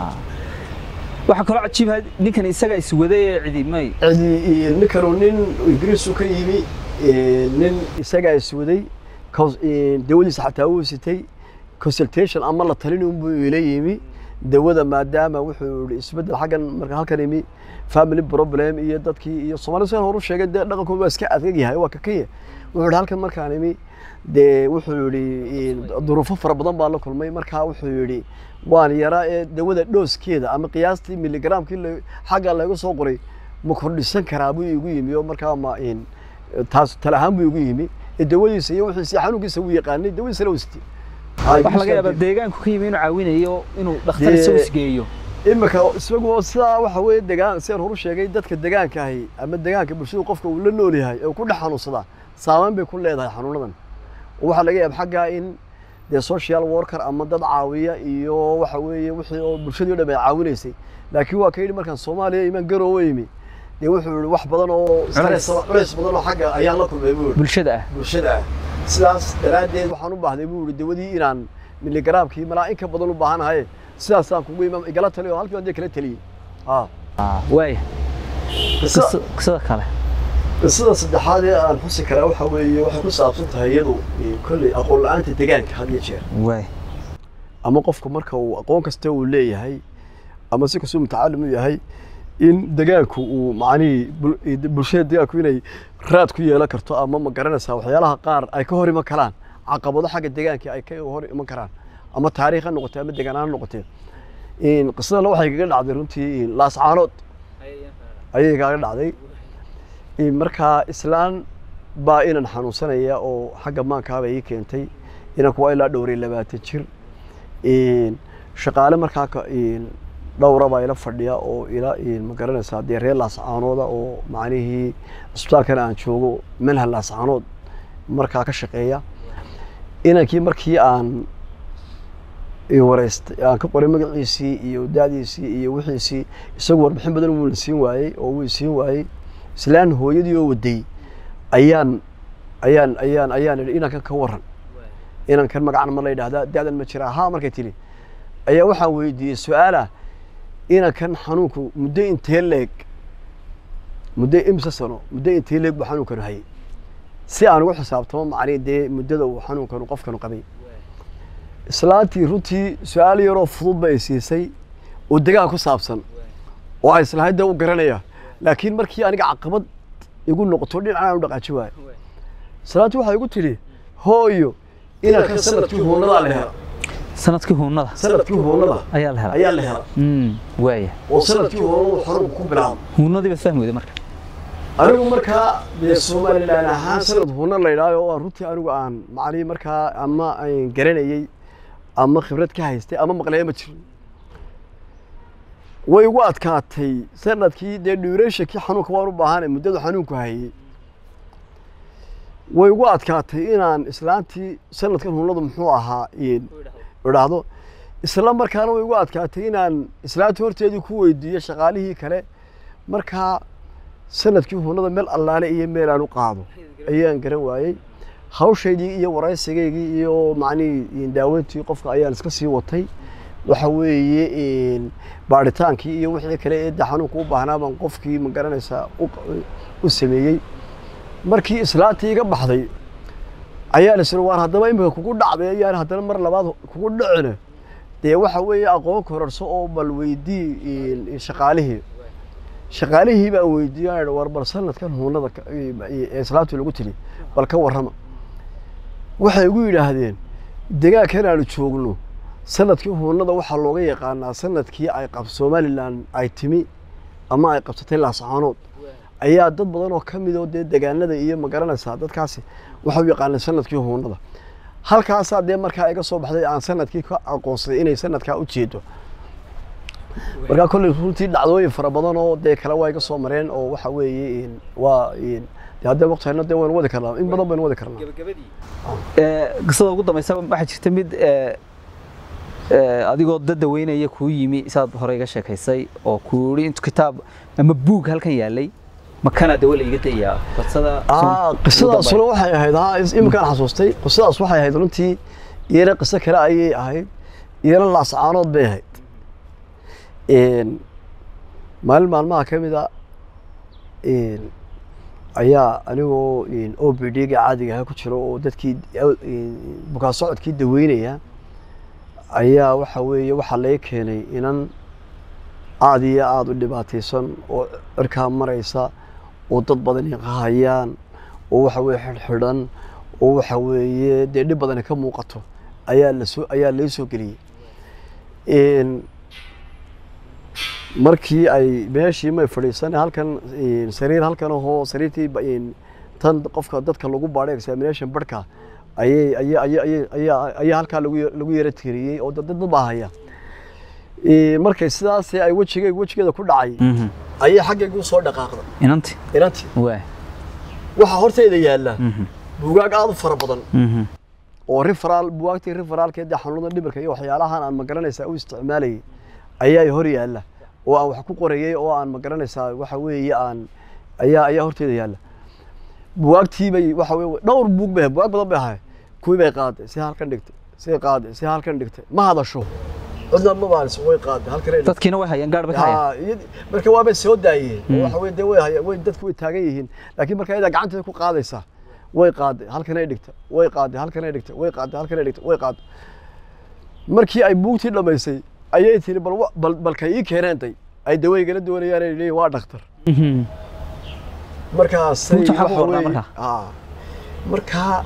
waxaa kaloo cajiiba ninkan isaga iswaday ee cidimay cidi ninkanu nin ingiriisu ka yimi eh, nin isagaa iswaday cons- eh, dawadiisa xataa wuu sitay consultation ama la talin unbuu ila yimi dawada maadaama wuxuu yihi isbedel xaggan marka halkan imi family problem iyo dadkii iyo soomaalida sidan horu sheegay dee dhaqankooda waa iska adkag yahay waa kakaya wuxuu yihi halkan markaan imi dee wuxuu yihi duruufo fara badan baa la kulmay markaa wuxuu yihi waan yaraa ee dawada dhooskeeda ama qiyaastii miligramkii la- xagga laga soo qoray ma kordhisan karaa buu igu yimi oo markaa ma in taas tala ahaan buu igu yimi ee dawadiisa iyo wixiisa iyo xanuunkiisa wuu yaqaanay dawadiisa la wastay waxaa laga yaabaa deegaanku ka yimi inuu caawinayo inuu dhakhtar Dee- isagu isgeeyo imika isagoo sidaa waxa weeye degaan sidaan horu sheegay dadka degaanka ahi ama degaanka bulshadu qofka uu la nool yahay ee ku dhex xanuunsadaa saameyn bay ku leedahay xanuunadan oo waxaa laga yaaba xaggaa in dee social worker ama dad caawiya iyo waxa weeye wixii oo bulshadii o dhan ay caawinaysay laakiin waa ka yidhi markaan soomaaliya imaan garoowe yimi dee wuxuu yihi wax badan oo stress culays badan oo xagga ayaan la kulmay buu yihi bulshada ah bulshada ah sidaas daraaddeed waxaan u baahday buu yihi dawadii inaan miligaraamkii malaa in ka badan u baahanahay sidaasaan kugu imaam igala taliyo halkii baan dee kala taliyey ah waaya qisa- qisada kale sida saddexaad ee aan xusi karaa waxa weeye waxay ku saabsan tahay iyadu eh, kolley aqoon la-aanta deegaanka had iyo jeer waay ama qofka marka uu aqoon kasta uu leeyahay ama si kastuu mutacalim u yahay in degaanku uu macnihii bul- eh, bulshada degaanku inay raad ku yeelan karto ama ma garanaysaa waxyaalaha qaar ay ka hor iman karaan caqabado xagga degaanka ay ka hor iman karaan ama taariikh ha noqotee ama degaan ha noqotee in qisadana waxay kaga dhacday runtii in laascaanood ayay kaga dhacday in markaa islaan baa inan xanuunsanaya oo xagga maankaaba ii keentay inanku waa ilaa dhowr iyo labaatan jir in shaqaale markaa ka in dhowra baa ila fadhiya oo ila in ma garanaysaa dee reer laascaanooda oo macnihii cisbitaalkan aan joogo manhal laascaanood markaa ka shaqeeya inankii markii aan i wareystay aan ka qoray magaciisii iyo daadiisii iyo wixiisii isagu warbixin badan wuu siin waayey oo wuu siin waayey islaan hooyadii oo waday ayaan ayaan ayaan ayaan idhi inankan ka waran inankan magacan ma la yidhaahdaa da'dan ma jira haa markay tiri ayaa waxaan weydiiyey su-aala inankan xanuunku muddo intee leeg muddo imse sano muddo intee leeg buu xanuunkanu hayay si aan ugu xisaabtamo macnihi dee muddada uu xanuunkanu qofkanu qabay islaantii runtii su-aal yaroo fudud bay siisay oo degaan ku saabsan oo ay islahayd dee u garanaya laakiin markii aniga caqabad igu noqoto dhinacaan u dhaqaaji waayo islaantii waxay igu tidhi hooyo inankan sanadkii huunadaa la hela sanadkii huunada sanadkii huunada ayaa la helay ayaa la hela Mm, waaya oo sanadkii huunadu xanuunku ku bilaabo huunadii baad fahmi weyday marka anigu markaa dee somalilan ahaan sanad huuna la yidhaaho oo aan runtii anigu aan macnihii markaa ama aan garanayey ama khibrad ka haystay ama maqlaya ma jirin way igu adkaatay sanadkii dee duurationkii xanuunka waan u baahanay muddadu xanuunku hayey way igu adkaatay inaan islaantii sanadkan huunadu muxuu ahaa in idhaahdo isla markaana way igu adkaatay inaan islaantii horteedii ku weydiiyo shaqaalihii kale markaa sanadkii huunada meel allaale iyo meel aan u qaado ayaan garan waayey hawshaydii iyo waraysigaygii iyo macnihii daaweyntii qofka ayaan iska sii watay waxa weeye in baaritaankii iyo wixii kale ee de xanuunka u baahnaa baan qofkii ma garanaysaa u q- u sameeyey markii islaantii iga baxday ayaa la siri waar haddaba imika kugu dhacday ayaan haddana mar labaad kugu dhicine dee waxa weeye aqoon kororso oo bal weydii in- in shaqaalihii shaqaalihii baan weydiiyey aan idhi, war bal sanadkan huunada ka- ee islaamtii lagu tiri bal ka warrama waxay igu yidhaahdeen degaankan aanu joogno sanadkii huunada waxaa looga yaqaanaa sanadkii ay qab somalilan ay timi ama ay qabsatay laascaanood ayaa dad badan oo ka mid oo dee degaanada iyo magaranaysaa dadkaasi waxay u yaqaaneen sanadkii huunada halkaasaa dee markaa iga soo baxday aan sanadkii ka aqoonsaday inay sanadkaa u jeedo markaa kolley runtii dhacdooyin fara badan oo dee kale waa iga soo mareen oo waxa weeye in- waa in- dee haddee waqtihayna dee waynu wadi karnaa in badan baynu wadi karnaa Ee, qisada ugu dambaysa waxaa jirta mid ee, ee, adigoo dad daweynaya kuu yimi saad hore iga sheekaysay oo kuu yidhi intu kitaab ama buug halkan yaalay makana dawo la iga dayaa qisada Ah, qisadaasuna waxay ahayd ha is- iminkaan xasuustay qisadaas waxay ahayd runtii iyana qiso kale ayay ahayd iyana laascaanood bay ahayd Een, maalin maalmaha ka mid a een, ayaa anigoo een, o b d-ga caadiga ahaa ku jiro oo dadkii een, bukaan socodkii daweynaya ayaa waxa weeye waxaa laga keenay inan aad iyo aada u dhibaataysan oo cirkaa maraysa oo dad badani qahayaan oo waxa weeye xidhxidhan oo waxa weeye dee dhib badani ka muuqato ayaa lasoo ayaa laga soo geliyey Een, markii ay meeshii may fadhiisan halkan een, sariir halkan ahoo sariirtii ba- een, tan qofka dadka lagu baadhay examination barhka ayay ayay ayay ayay ayaa ayaa halkaa lagu ya- lagu yara tiriyey oo dad dad baa haya Een, markay sidaas ay wejigay wejigeeda ku dhacay ayay xaggaygu u soo dhaqaaqday inanti inantii waa waxaa horteyda yaalla buugaag aad u fara badan Mhm. oo riferaal bugaagtii riferaalkeed dee xanuunada dhimirka iyo waxyaalahan aan magaranaysaa u isticmaalayay ayaa hor yaalla oo aan wax ku qorayay oo aan magaranaysaa waxa weeye aan ayaa ayaa horteeda yaalla bugaagtii bay waxa weye dhowr buug bay bugaag badan bay ahay kuwii bay qaaday si halkan dhigtay si qaaday si halkan dhigtay ma hadasho cidna ma baaniso way qaaday halkan ay dhigtay. dadkiina way hayaan gaadh bay ka hayaan Haa, iyad- marka waabay soo daayeen oo waxa weye dee way haya- way dadku way taagan yihiin laakiin marka iyadaa gacanteeda ku qaadaysaa way qaaday halkan ay dhigta way qaaday halkan ay dhigta way qaaday halkan ay dhigta way qaaday markii ay buugtii dhammaysay ayay tiri bal wa- bal balka ii keeneentay ay daweygala doonayaan ay leeyihin waa dhakhtar Mhm. markaasay Buugta waxaa ku waxa qornaa weeye- markaa? Haa. markaa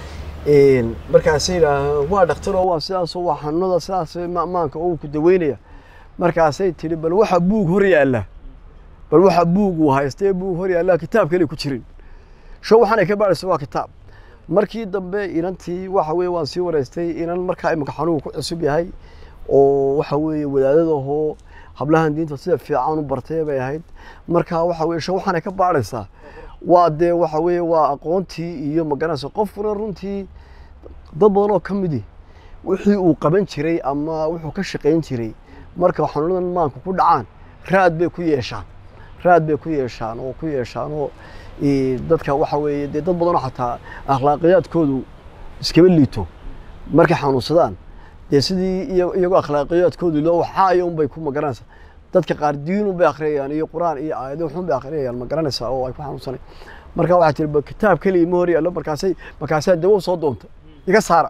een, markaasay yidhaahaan waa dhakhtaroo waa sidaasoo waa xanuunada sidaas ma- maanka oo ku daweynaya markaasay tidhi bal waxa buug hor yaalla bal waxa buug uu haystee buug hor yaalla kitaab kale ku jirin sho waxaan ay ka baadhaysa waa kitaab markii dambe inantii waxa weeye waan sii wareystay inan markaa imika xanuunku ku cusub yahay oo waxa weeye wadaadadahoo hablahan diinta sida fiican u bartay bay ahayd marka waxa weeye sho waxaan ay ka baadhaysaa waa dee waxa weeye waa aqoontii iyo magaranaysa qofkuna runtii dad badan oo ka midi wixii uu qaban jiray ama wuxuu ka shaqayn jiray marka xanuunadan maanka ku dhacaan raad bay ku yeeshaan raad bay ku yeeshaan oo ku yeeshaan oo eh, dadka waxa weeye dee dad badanoo xataa akhlaaqiyaadkoodu iskaba liito markay xanuunsadaan dee sidii iyo- iyagoo akhlaaqiyaadkoodu loo waxaayo unbay ku magaranaysaa dadka qaar diin unbay akhriyayaan iyo quraan iyo aayado xun bay akhriyayaan ma garanaysaa oo ay ku xanuunsanay marka waxaa tiri ba kitaab keliya ma hor yaallo markaasay markaasaa dawo soo doonta iga saara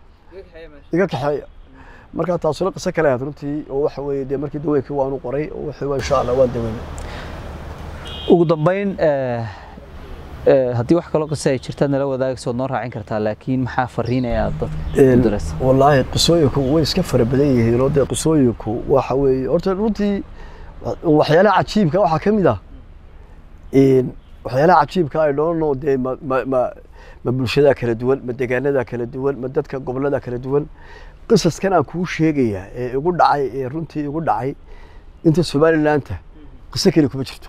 iga kaxeeya marka taasuna qiso kale ahayd runtii oo waxa weeye dee markii daweynkii waanu qoray oo waxa waa insha allah waan daweynay ugu dambayn ee, ee, haddii wax kaloo qisa ay jirtaad nala wadaagaysa waad noo raacin kartaa laakiin maxaa fariinaya aad dadka u diraysa wallaahi qisooyinku way iska fara badan yihiin oo dee qisooyinku waxa weeye horta runtii waxyaalaha cajiibka waxaa ka mid ah een, waxyaalaha cajiibka ay dhoonno dee ma ma ma ma bulshada kala duwan ma deegaanada kala duwan ma dadka gobolada kala duwan qisaskan aan kuu sheegaya ee igu dhacay ee runtii igu dhacay inta somalilaanta qiso keliya kuma jirto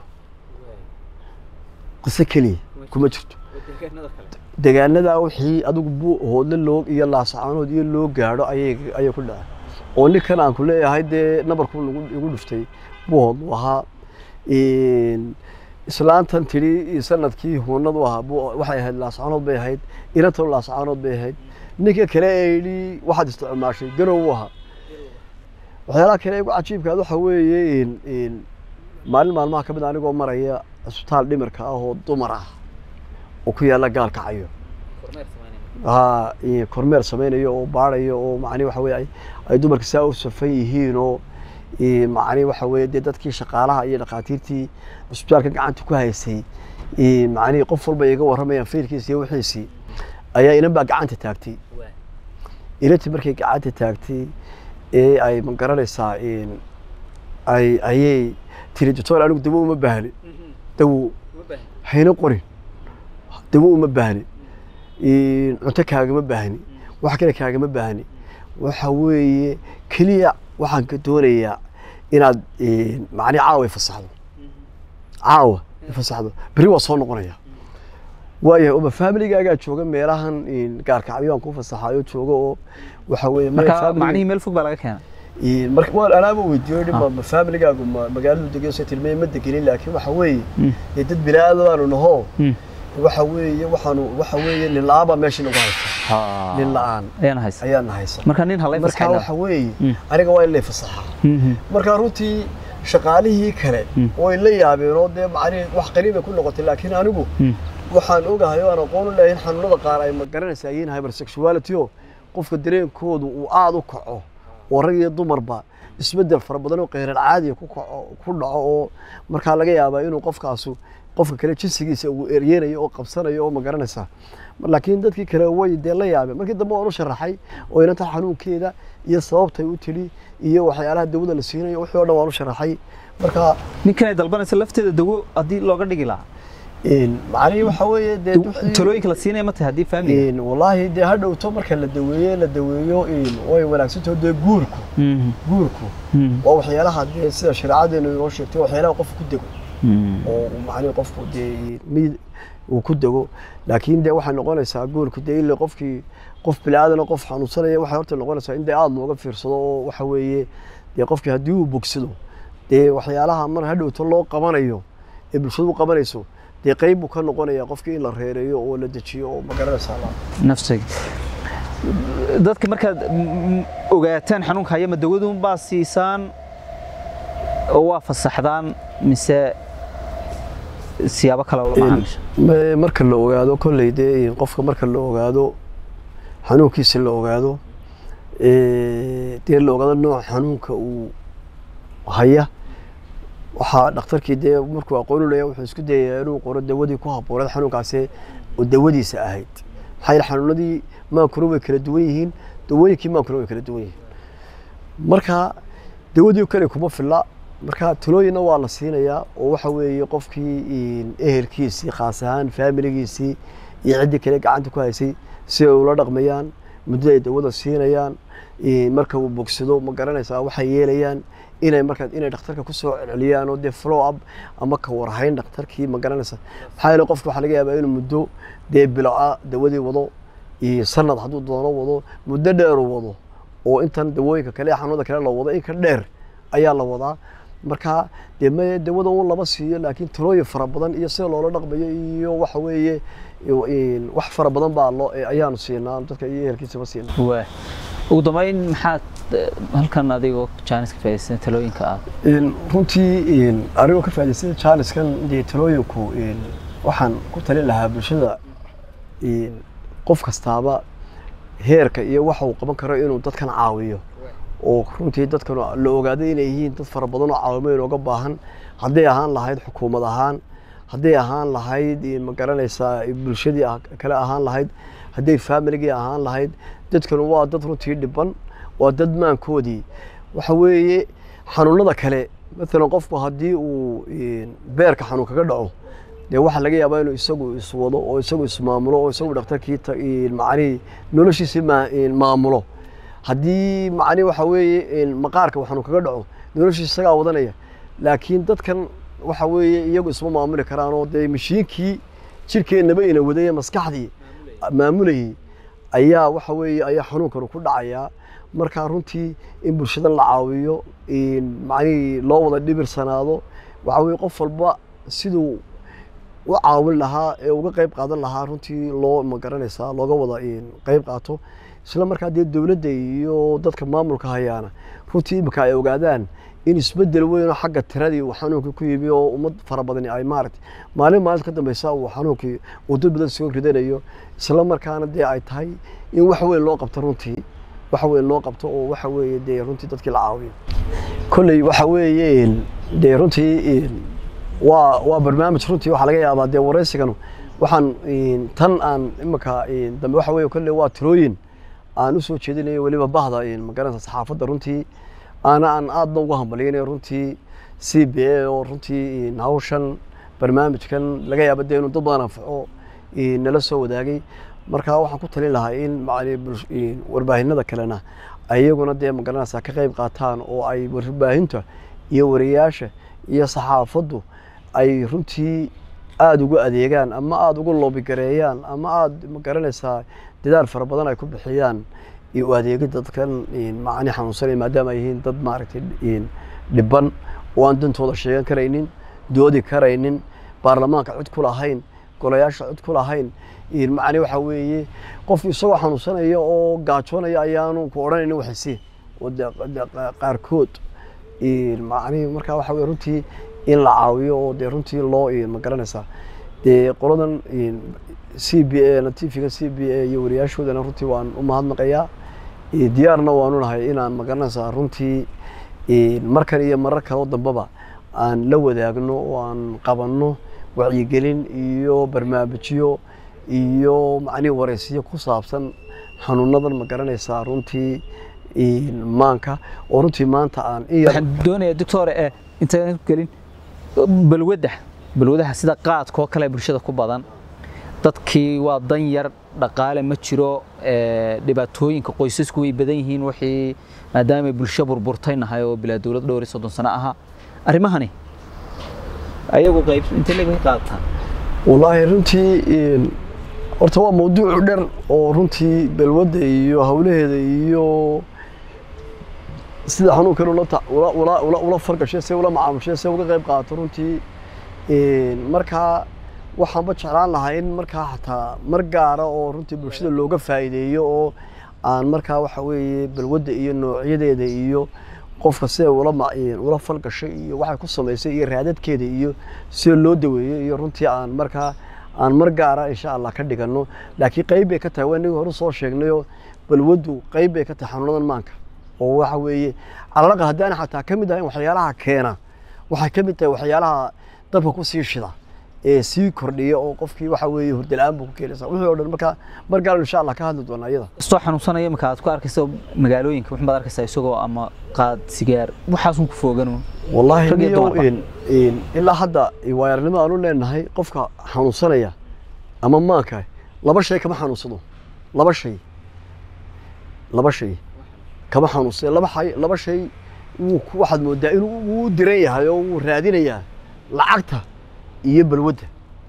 qiso keliya kuma jirto deegaanada wixii adigu buu hoodle loog iyo laasacaanood iyo loo gaadho ayay ayay ku dhaceen oo ninkan aan ku leeyahay dee nabarku nagu igu dhuftay buu hoodlu ahaa Een, islaantan tidhi sanadkii huunadu ahaa buu- waxay ahayd laasacaanood bay ahayd inantan laasacaanood bay ahayd ninka kale ee yidhi waxaad isticmaashay garow u ahaa waxyaalaha kale ee ugu cajiibkaad waxa weeye een- een, maalin maalmaha ka mid a anigoo maraya isbitaal dhimirka ah oo dumar ah oo ku yaalla gaalka cayo haa iyo kormeer samaynayo oo baarayo oo macni waxa weeye ay- ay dumarka saa u safan yihiin oo Ee, macni waxa weeye dee dadkii shaqaalaha iyo dhakhaatiirtii cusbitaalka gacanta ku haysay ee, macnihii qof walba iga warramayaan faylkiisi iyo wixiisii ayaa inan baa gacanta taagtay ilantii markay gacanta taagtay ee ay ma garanaysaa een, ay ayay tiri doctor anigu dawo uma baahni dawo hayna qorin dawo uma baahni Een, cunto kaagama baahni wax kale kaagama baahni waxa weeye keliya waxaan ka doonayaa inaad een, macni caawa ifasaxdo caawa ifasaxdo beri waa soo noqonaya waayahay uma familigaagaa jooga meelahan een, gaarkacyo aan ku fasaxayo jooga oo waxa weeye meel marka family- macnihii meel fog baa laga keenay Een, marka waan anaaba weydiiyey dhib ma familigaagu ma magaaladu degan soo tilmaamay ma degenin laakiin waxa weeye dee dad bini'aadamaanu naho waxa weeye waxaanu waxa weeye nin la'aan baa meesha nagu haysa nin la'aan ayaan haysa ayaana haysa marka nin halay marka waxa weeye Mm. aniga waa in lay fasaxaa marka runtii shaqaalihii kale Mm. way la yaabeen oo dee macnihi wax qariibay ku noqotay laakiin anigu waxaan ogahay oo aan aqoon u leeyahay in xanuunada qaar ay ma garanaysaa yihiin hypersexuality oo qofka dareenkoodu uu aada u kaco oo rag iyo dumarba isbedel fara badan oo qeyrar caadiya ku kaco ku dhaco oo markaa laga yaabaa inuu qofkaasu qofka kale jinsigiisa uu eryeenayo oo qabsanayo oo ma garanaysaa laakiin dadkii kale way dee la yaabeen markii dambe waan u sharaxay oo inanta xanuunkeeda iyo sababtay u tili iyo waxyaalaha dawada la siinayo wixii oo dhan waan u sharaxay marka ninkan ay dalbanaysa lafteeda dawo haddii looga dhigi lahaa een, macnihii waxa weeye dee wixii- talooyinka la siinaya ma tahay haddii family Een, wallaahi dee ha dhowto marka la daweeye la daweeyo een, way wanaagsantaho dee guurku guurku waa waxyaalaha dee sida shareecadeenu inoo sheegtay waxyaalaha qofku ku dego oo uu macnihi qofku dee mid uu ku dego laakiin dee waxay noqonaysaa guurku dee ille qofkii qof bilaadan qof xanuunsanaya waxay horta noqonaysaa in dee aada looga fiirsado oo waxa weeye dee qofkii haddii uu bogsado dee waxyaalaha mar ha dhowto loo qabanayo ee bulshadu u qabanayso dee qeyb buu ka noqonaya qofkii in la reereeyo oo la dejiyo oo ma garanaysaa la nafsiga dadka markaad mm, ogaataan xanuunka haya ma dawadun baa siisaan oo waa fasaxdaan mise siyaabo kale ula macaamisha Ma- marka la ogaado kolley dee qofka marka la ogaado xanuunkiisa la ogaado ee, dee la ogaado nooca xanuunka uu haya waxaa dhakhtarkii dee markuu aqoon u leeyahay wuxuu isku dayayaa inuu qoro dawadii ku habbooneed xanuunkaasi oo dawadiisa ahayd maxaa yeele xanuunadii maankuna way kala duwan yihiin dawooyinkii maankuna way kala duwan yihiin marka dawadii kale kuma filla marka talooyinna waa la siinayaa oo waxa weeye qofkii een, ehelkiisii khaas ahaan faamiligiisii iyo ciddii kale gacanta ku haysay si ay ula dhaqmayaan muddada ay dawada siinayaan een, marka uu bogsado ma garanaysaa waxay yeelayaan inay markaa inay dhakhtarka kusoo celceliyaan oo dee follow up ama ka warhayn dhakhtarkii ma garanaysaa maxaa yeele qofka waxaa laga yaabaa inuu muddo dee biloca dawadii wado iyo sanad hadduu doono wado muddo dheer uu wado oo intan dawooyinka kale ee xanuunada kale la wado in ka dheer ayaa la wadaa marka dee ma dawada un lama siiyo laakiin talooyin fara badan iyo sida loola dhaqmayo iyo waxa weeye iyo, een, wax fara badan baa loo ayaanu siinaa dadka iyo ehelkiisaba siinaa waa ugu dambeyn maxaad eh, halkan adigoo jaaniska faa'iidaysan talooyinka aad Een, runtii een, anigoo ka faa'iidaystay jaaniskan dee talooyinku een, waxaan ku talin lahaa bulshada een, qof kastaaba heerka iyo waxa uu qaban karo inuu dadkan caawiyo oo runtii dadkan la ogaaday inay yihiin dad fara badan oo caawimo inooga baahan hadday ahaan lahayd xukuumad ahaan hadday ahaan lahayd een, ma garanaysaa bulshadii ah- kale ahaan lahayd hadday familigii ahaan lahayd dadkan waa dad runtii dhiban waa dad maankoodii waxa weeye xanuunada kale maalan qofku haddii uu een, beerka xanuun kaga dhaco dee waxaa laga yaabaa inuu isagu iswado oo isagu ismaamulo oo isagu dhakhtarkii ta- een, macnihii noloshiisii maa- een, maamulo haddii macnihi waxa weeye een, maqaarka uu xanuun kaga dhaco noloshiisa isagaa wadanaya laakiin dadkan waxa weeye iyagu isma maamuli karaan oo dee mashiinkii jirkeennaba ina wadaya maskaxdii maamulayay ayaa waxa weeye ayaa xanuunkan ku dhacayaa marka runtii in bulshadan la caawiyo in macnihii loo wada dhibirsanaado waxa weeye qof walba siduu u caawin lahaa ee uga qayb qaadan lahaa runtii loo ma garanaysaa looga wada in qayb qaato isla markaa dee dowladda iyo dadka maamulka hayaana runtii imika ay ogaadaan in isbedel weyn oo xagga tiradii uu xanuunkii ku yimi oo ummad fara badani ay maaragtay maalin maalinta ka dambeysa uu xanuunkii uu dad badan soo ridanayo isla markaana dee ay tahay in wax weyn loo qabto runtii waxa weeye loo qabto oo waxa weeye dee runtii dadkii la caawiyo kolley waxa weeye dee runtii waa waa barnaamij runtii waxaa laga yaabaa dee waraysiganu waxaan tan aan imika dambe waxa weeye kolley waa tirooyin aan usoo jeedinayo weliba bahda magaranaysa saxaafadda runtii aana aan aadna ugu hambaliyanayo runtii c b a oo runtii hawshan barnaamijkan laga yaaba dee inuu dad badan anfaco nala soo wadaagay marka waxaan ku talin lahaa in warbaahinada kalena ayaguna dee magaranaysa ka qayb qaataan oo ay warbaahinta iyo wariyaasha iyo saxaafaddu ay runtii aada ugu adeegaan ama aada ugu loobigareeyaan ama aada magaranaysaa dadaal fara badan ay ku bixiyaan u adeegid dadkan macani xanuunsanaya maadaama ay yihiin dad maaragtay dhiban oo aan dantooda sheegan karaynin doodi karaynin baarlamaanka cid ku lahayn golayaasha cid ku lahayn macni waxa weeye qof isagoo xanuunsanaya oo gaajoonaya ayaanu ku odhanaynin waxaysi oo qaarkood macni marka waxa weye runtii in la caawiyo oo dee runtii loo magaranaysaa dee qoladan c b a natiifiga c b a iyo wariyaashoodana runtii waan u mahadnaqayaa diyaarna waanu nahay inaan magaranaysaa runtii markan iyo marar kaloo dambeba aan la wadaagno oo aan qabanno wacyigelin iyo barnaamijyo iyo macnihi waraysiyo ku saabsan xanuunadan magaranaysaa runtii maanka oo runtii maanta aan waxaan doonayaa doctor eh intaan gelin balwadda balwadaha sida qaadkoo kale bulshada ku badan dadkii waa dan yar dhaqaale ma jiro dhibaatooyinka qoysasku way badan yihiin wixii maadaama bulsho burburtay nahay oo bilaa dowlad dhowr iyo soddon sano ahaa arrimahani ayagu qayb intee leeg bay qaadataan wallaahi runtii horta waa mawduucu dher oo runtii balwadda iyo hawlaheeda iyo sida xanuunkan ula fargashay se ula macaamushay se uga qayb qaato runtii markaa waxaanba jeclaan lahaa in markaa xataa mar gaara oo runtii bulshada looga faa'iideeyo oo aan markaa waxa weeye balwadda iyo noocyadeeda iyo qofka sida ula falgashay iyo waxay ku samaysay iyo raadadkeeda iyo sida loo daweeyo iyo runtii aan markaa aan mar gaara insha allah ka dhigano laakiin qayb bay ka tahay waa inagii hore soo sheegnayoo balwaddu qayb bay ka tahay xanuunadan maanka oo waxa weeye calalaqa haddaan xataa ka mid ahayn waxyaalaha keena waxay ka mid tahay waxyaalaha dabka ku sii shida ee sii kordhiya oo qofkii waxa weeye hurdala-aan buu ku keenaysa wixii oo dhan marka mar gaal insha allah ka hadli doonaa iyada soo xanuunsanaya marka aad ku arkayso magaalooyinka waxun baad arkaysaa isagoo ama qaad sigaar waxaasun ku fooganu wallaahi Rag iyo niyow dumarba. in- in- ilaa hadda waayaranimo aanu leenahay qofka xanuunsanaya ama maanka laba shay kama xanuunsado laba shay laba shay kama xanuunsado laba shay laba shay wuu ku- waxaad moodaa inuu wuu diran yahay oo wuu raadinayaa lacagta iyo balwadda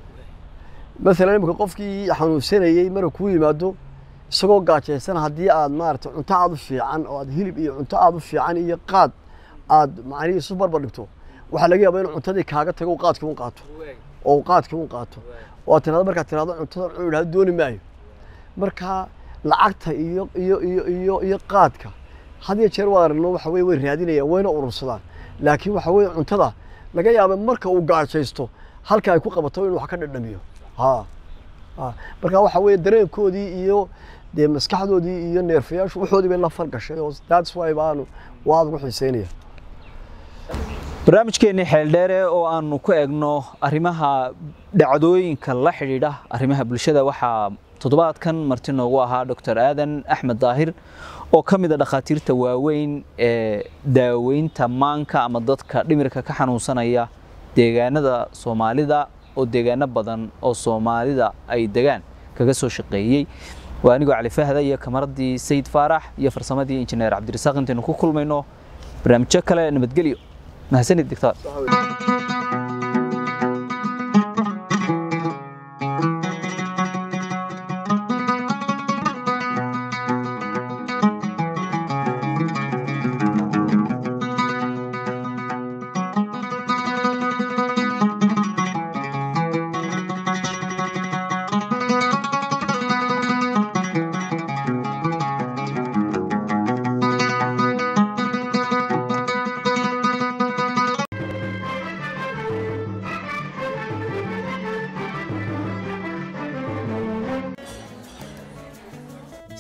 maalan imika qofkii xanuunsanayey marka kuu yimaado isagoo gaajaysan haddii aad maaragtay cunto aad u fiican oo aad hilib iyo cunto aad u fiican iyo qaad aad macnihii isu barbar dhigto waxaa laga yaabaa inuu cuntadii kaaga tago uu qaadkii un qaato oo uu qaadkii un qaato oo aad tirahdo markaad tirahdo cuntadan cunu idhahdo dooni maayo marka lacagta iyo iyo iyo iyo iyo qaadka had iyo jeer waa aragno waxa weye way raadinayaan wayna urursadaan laakiin waxa weye cuntada laga yaaba marka uu gaajaysto halka ay ku qabato inuu wax ka dhadhamiyo ha ha marka waxa weye dareenkoodii iyo dee maskaxdoodii iyo neerfayaashu waxoodii bay la falgashay oo that's why baanu waad ugu xiiseynaya barnaamijkeennii xeeldheere oo aanu ku egno arrimaha dhacdooyinka la xidhiidha arrimaha bulshada waxaa toddobaadkan marti noogu ahaa dr aadan axmed daahir oo ka mid a dhakhaatiirta waaweyn ee daaweynta maanka ama dadka dhimirka ka xanuunsanaya deegaanada soomaalida oo deegaano badan oo soomaalida ay degaan kaga soo shaqeeyey waa anigoo cali fahda iyo kamaradii sayid faarax iyo farsamadii injineer cabdirasaaq intaynu ku kulmayno barnaamijyo kale nabadgelyo mahadsanid doctor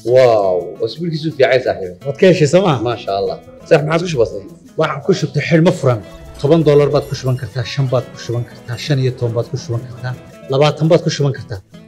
واو واسبوع كيسو في عايز صاحبي waad ka heshay sooma ما شاء الله صح ما عاد كش بسيط waxaan ku shubtay xidhmo furan toban doolar baad ku shuban kartaa shan baad ku shuban kartaa shan iyo toban baad ku shuban kartaa labaatan baad ku shuban kartaa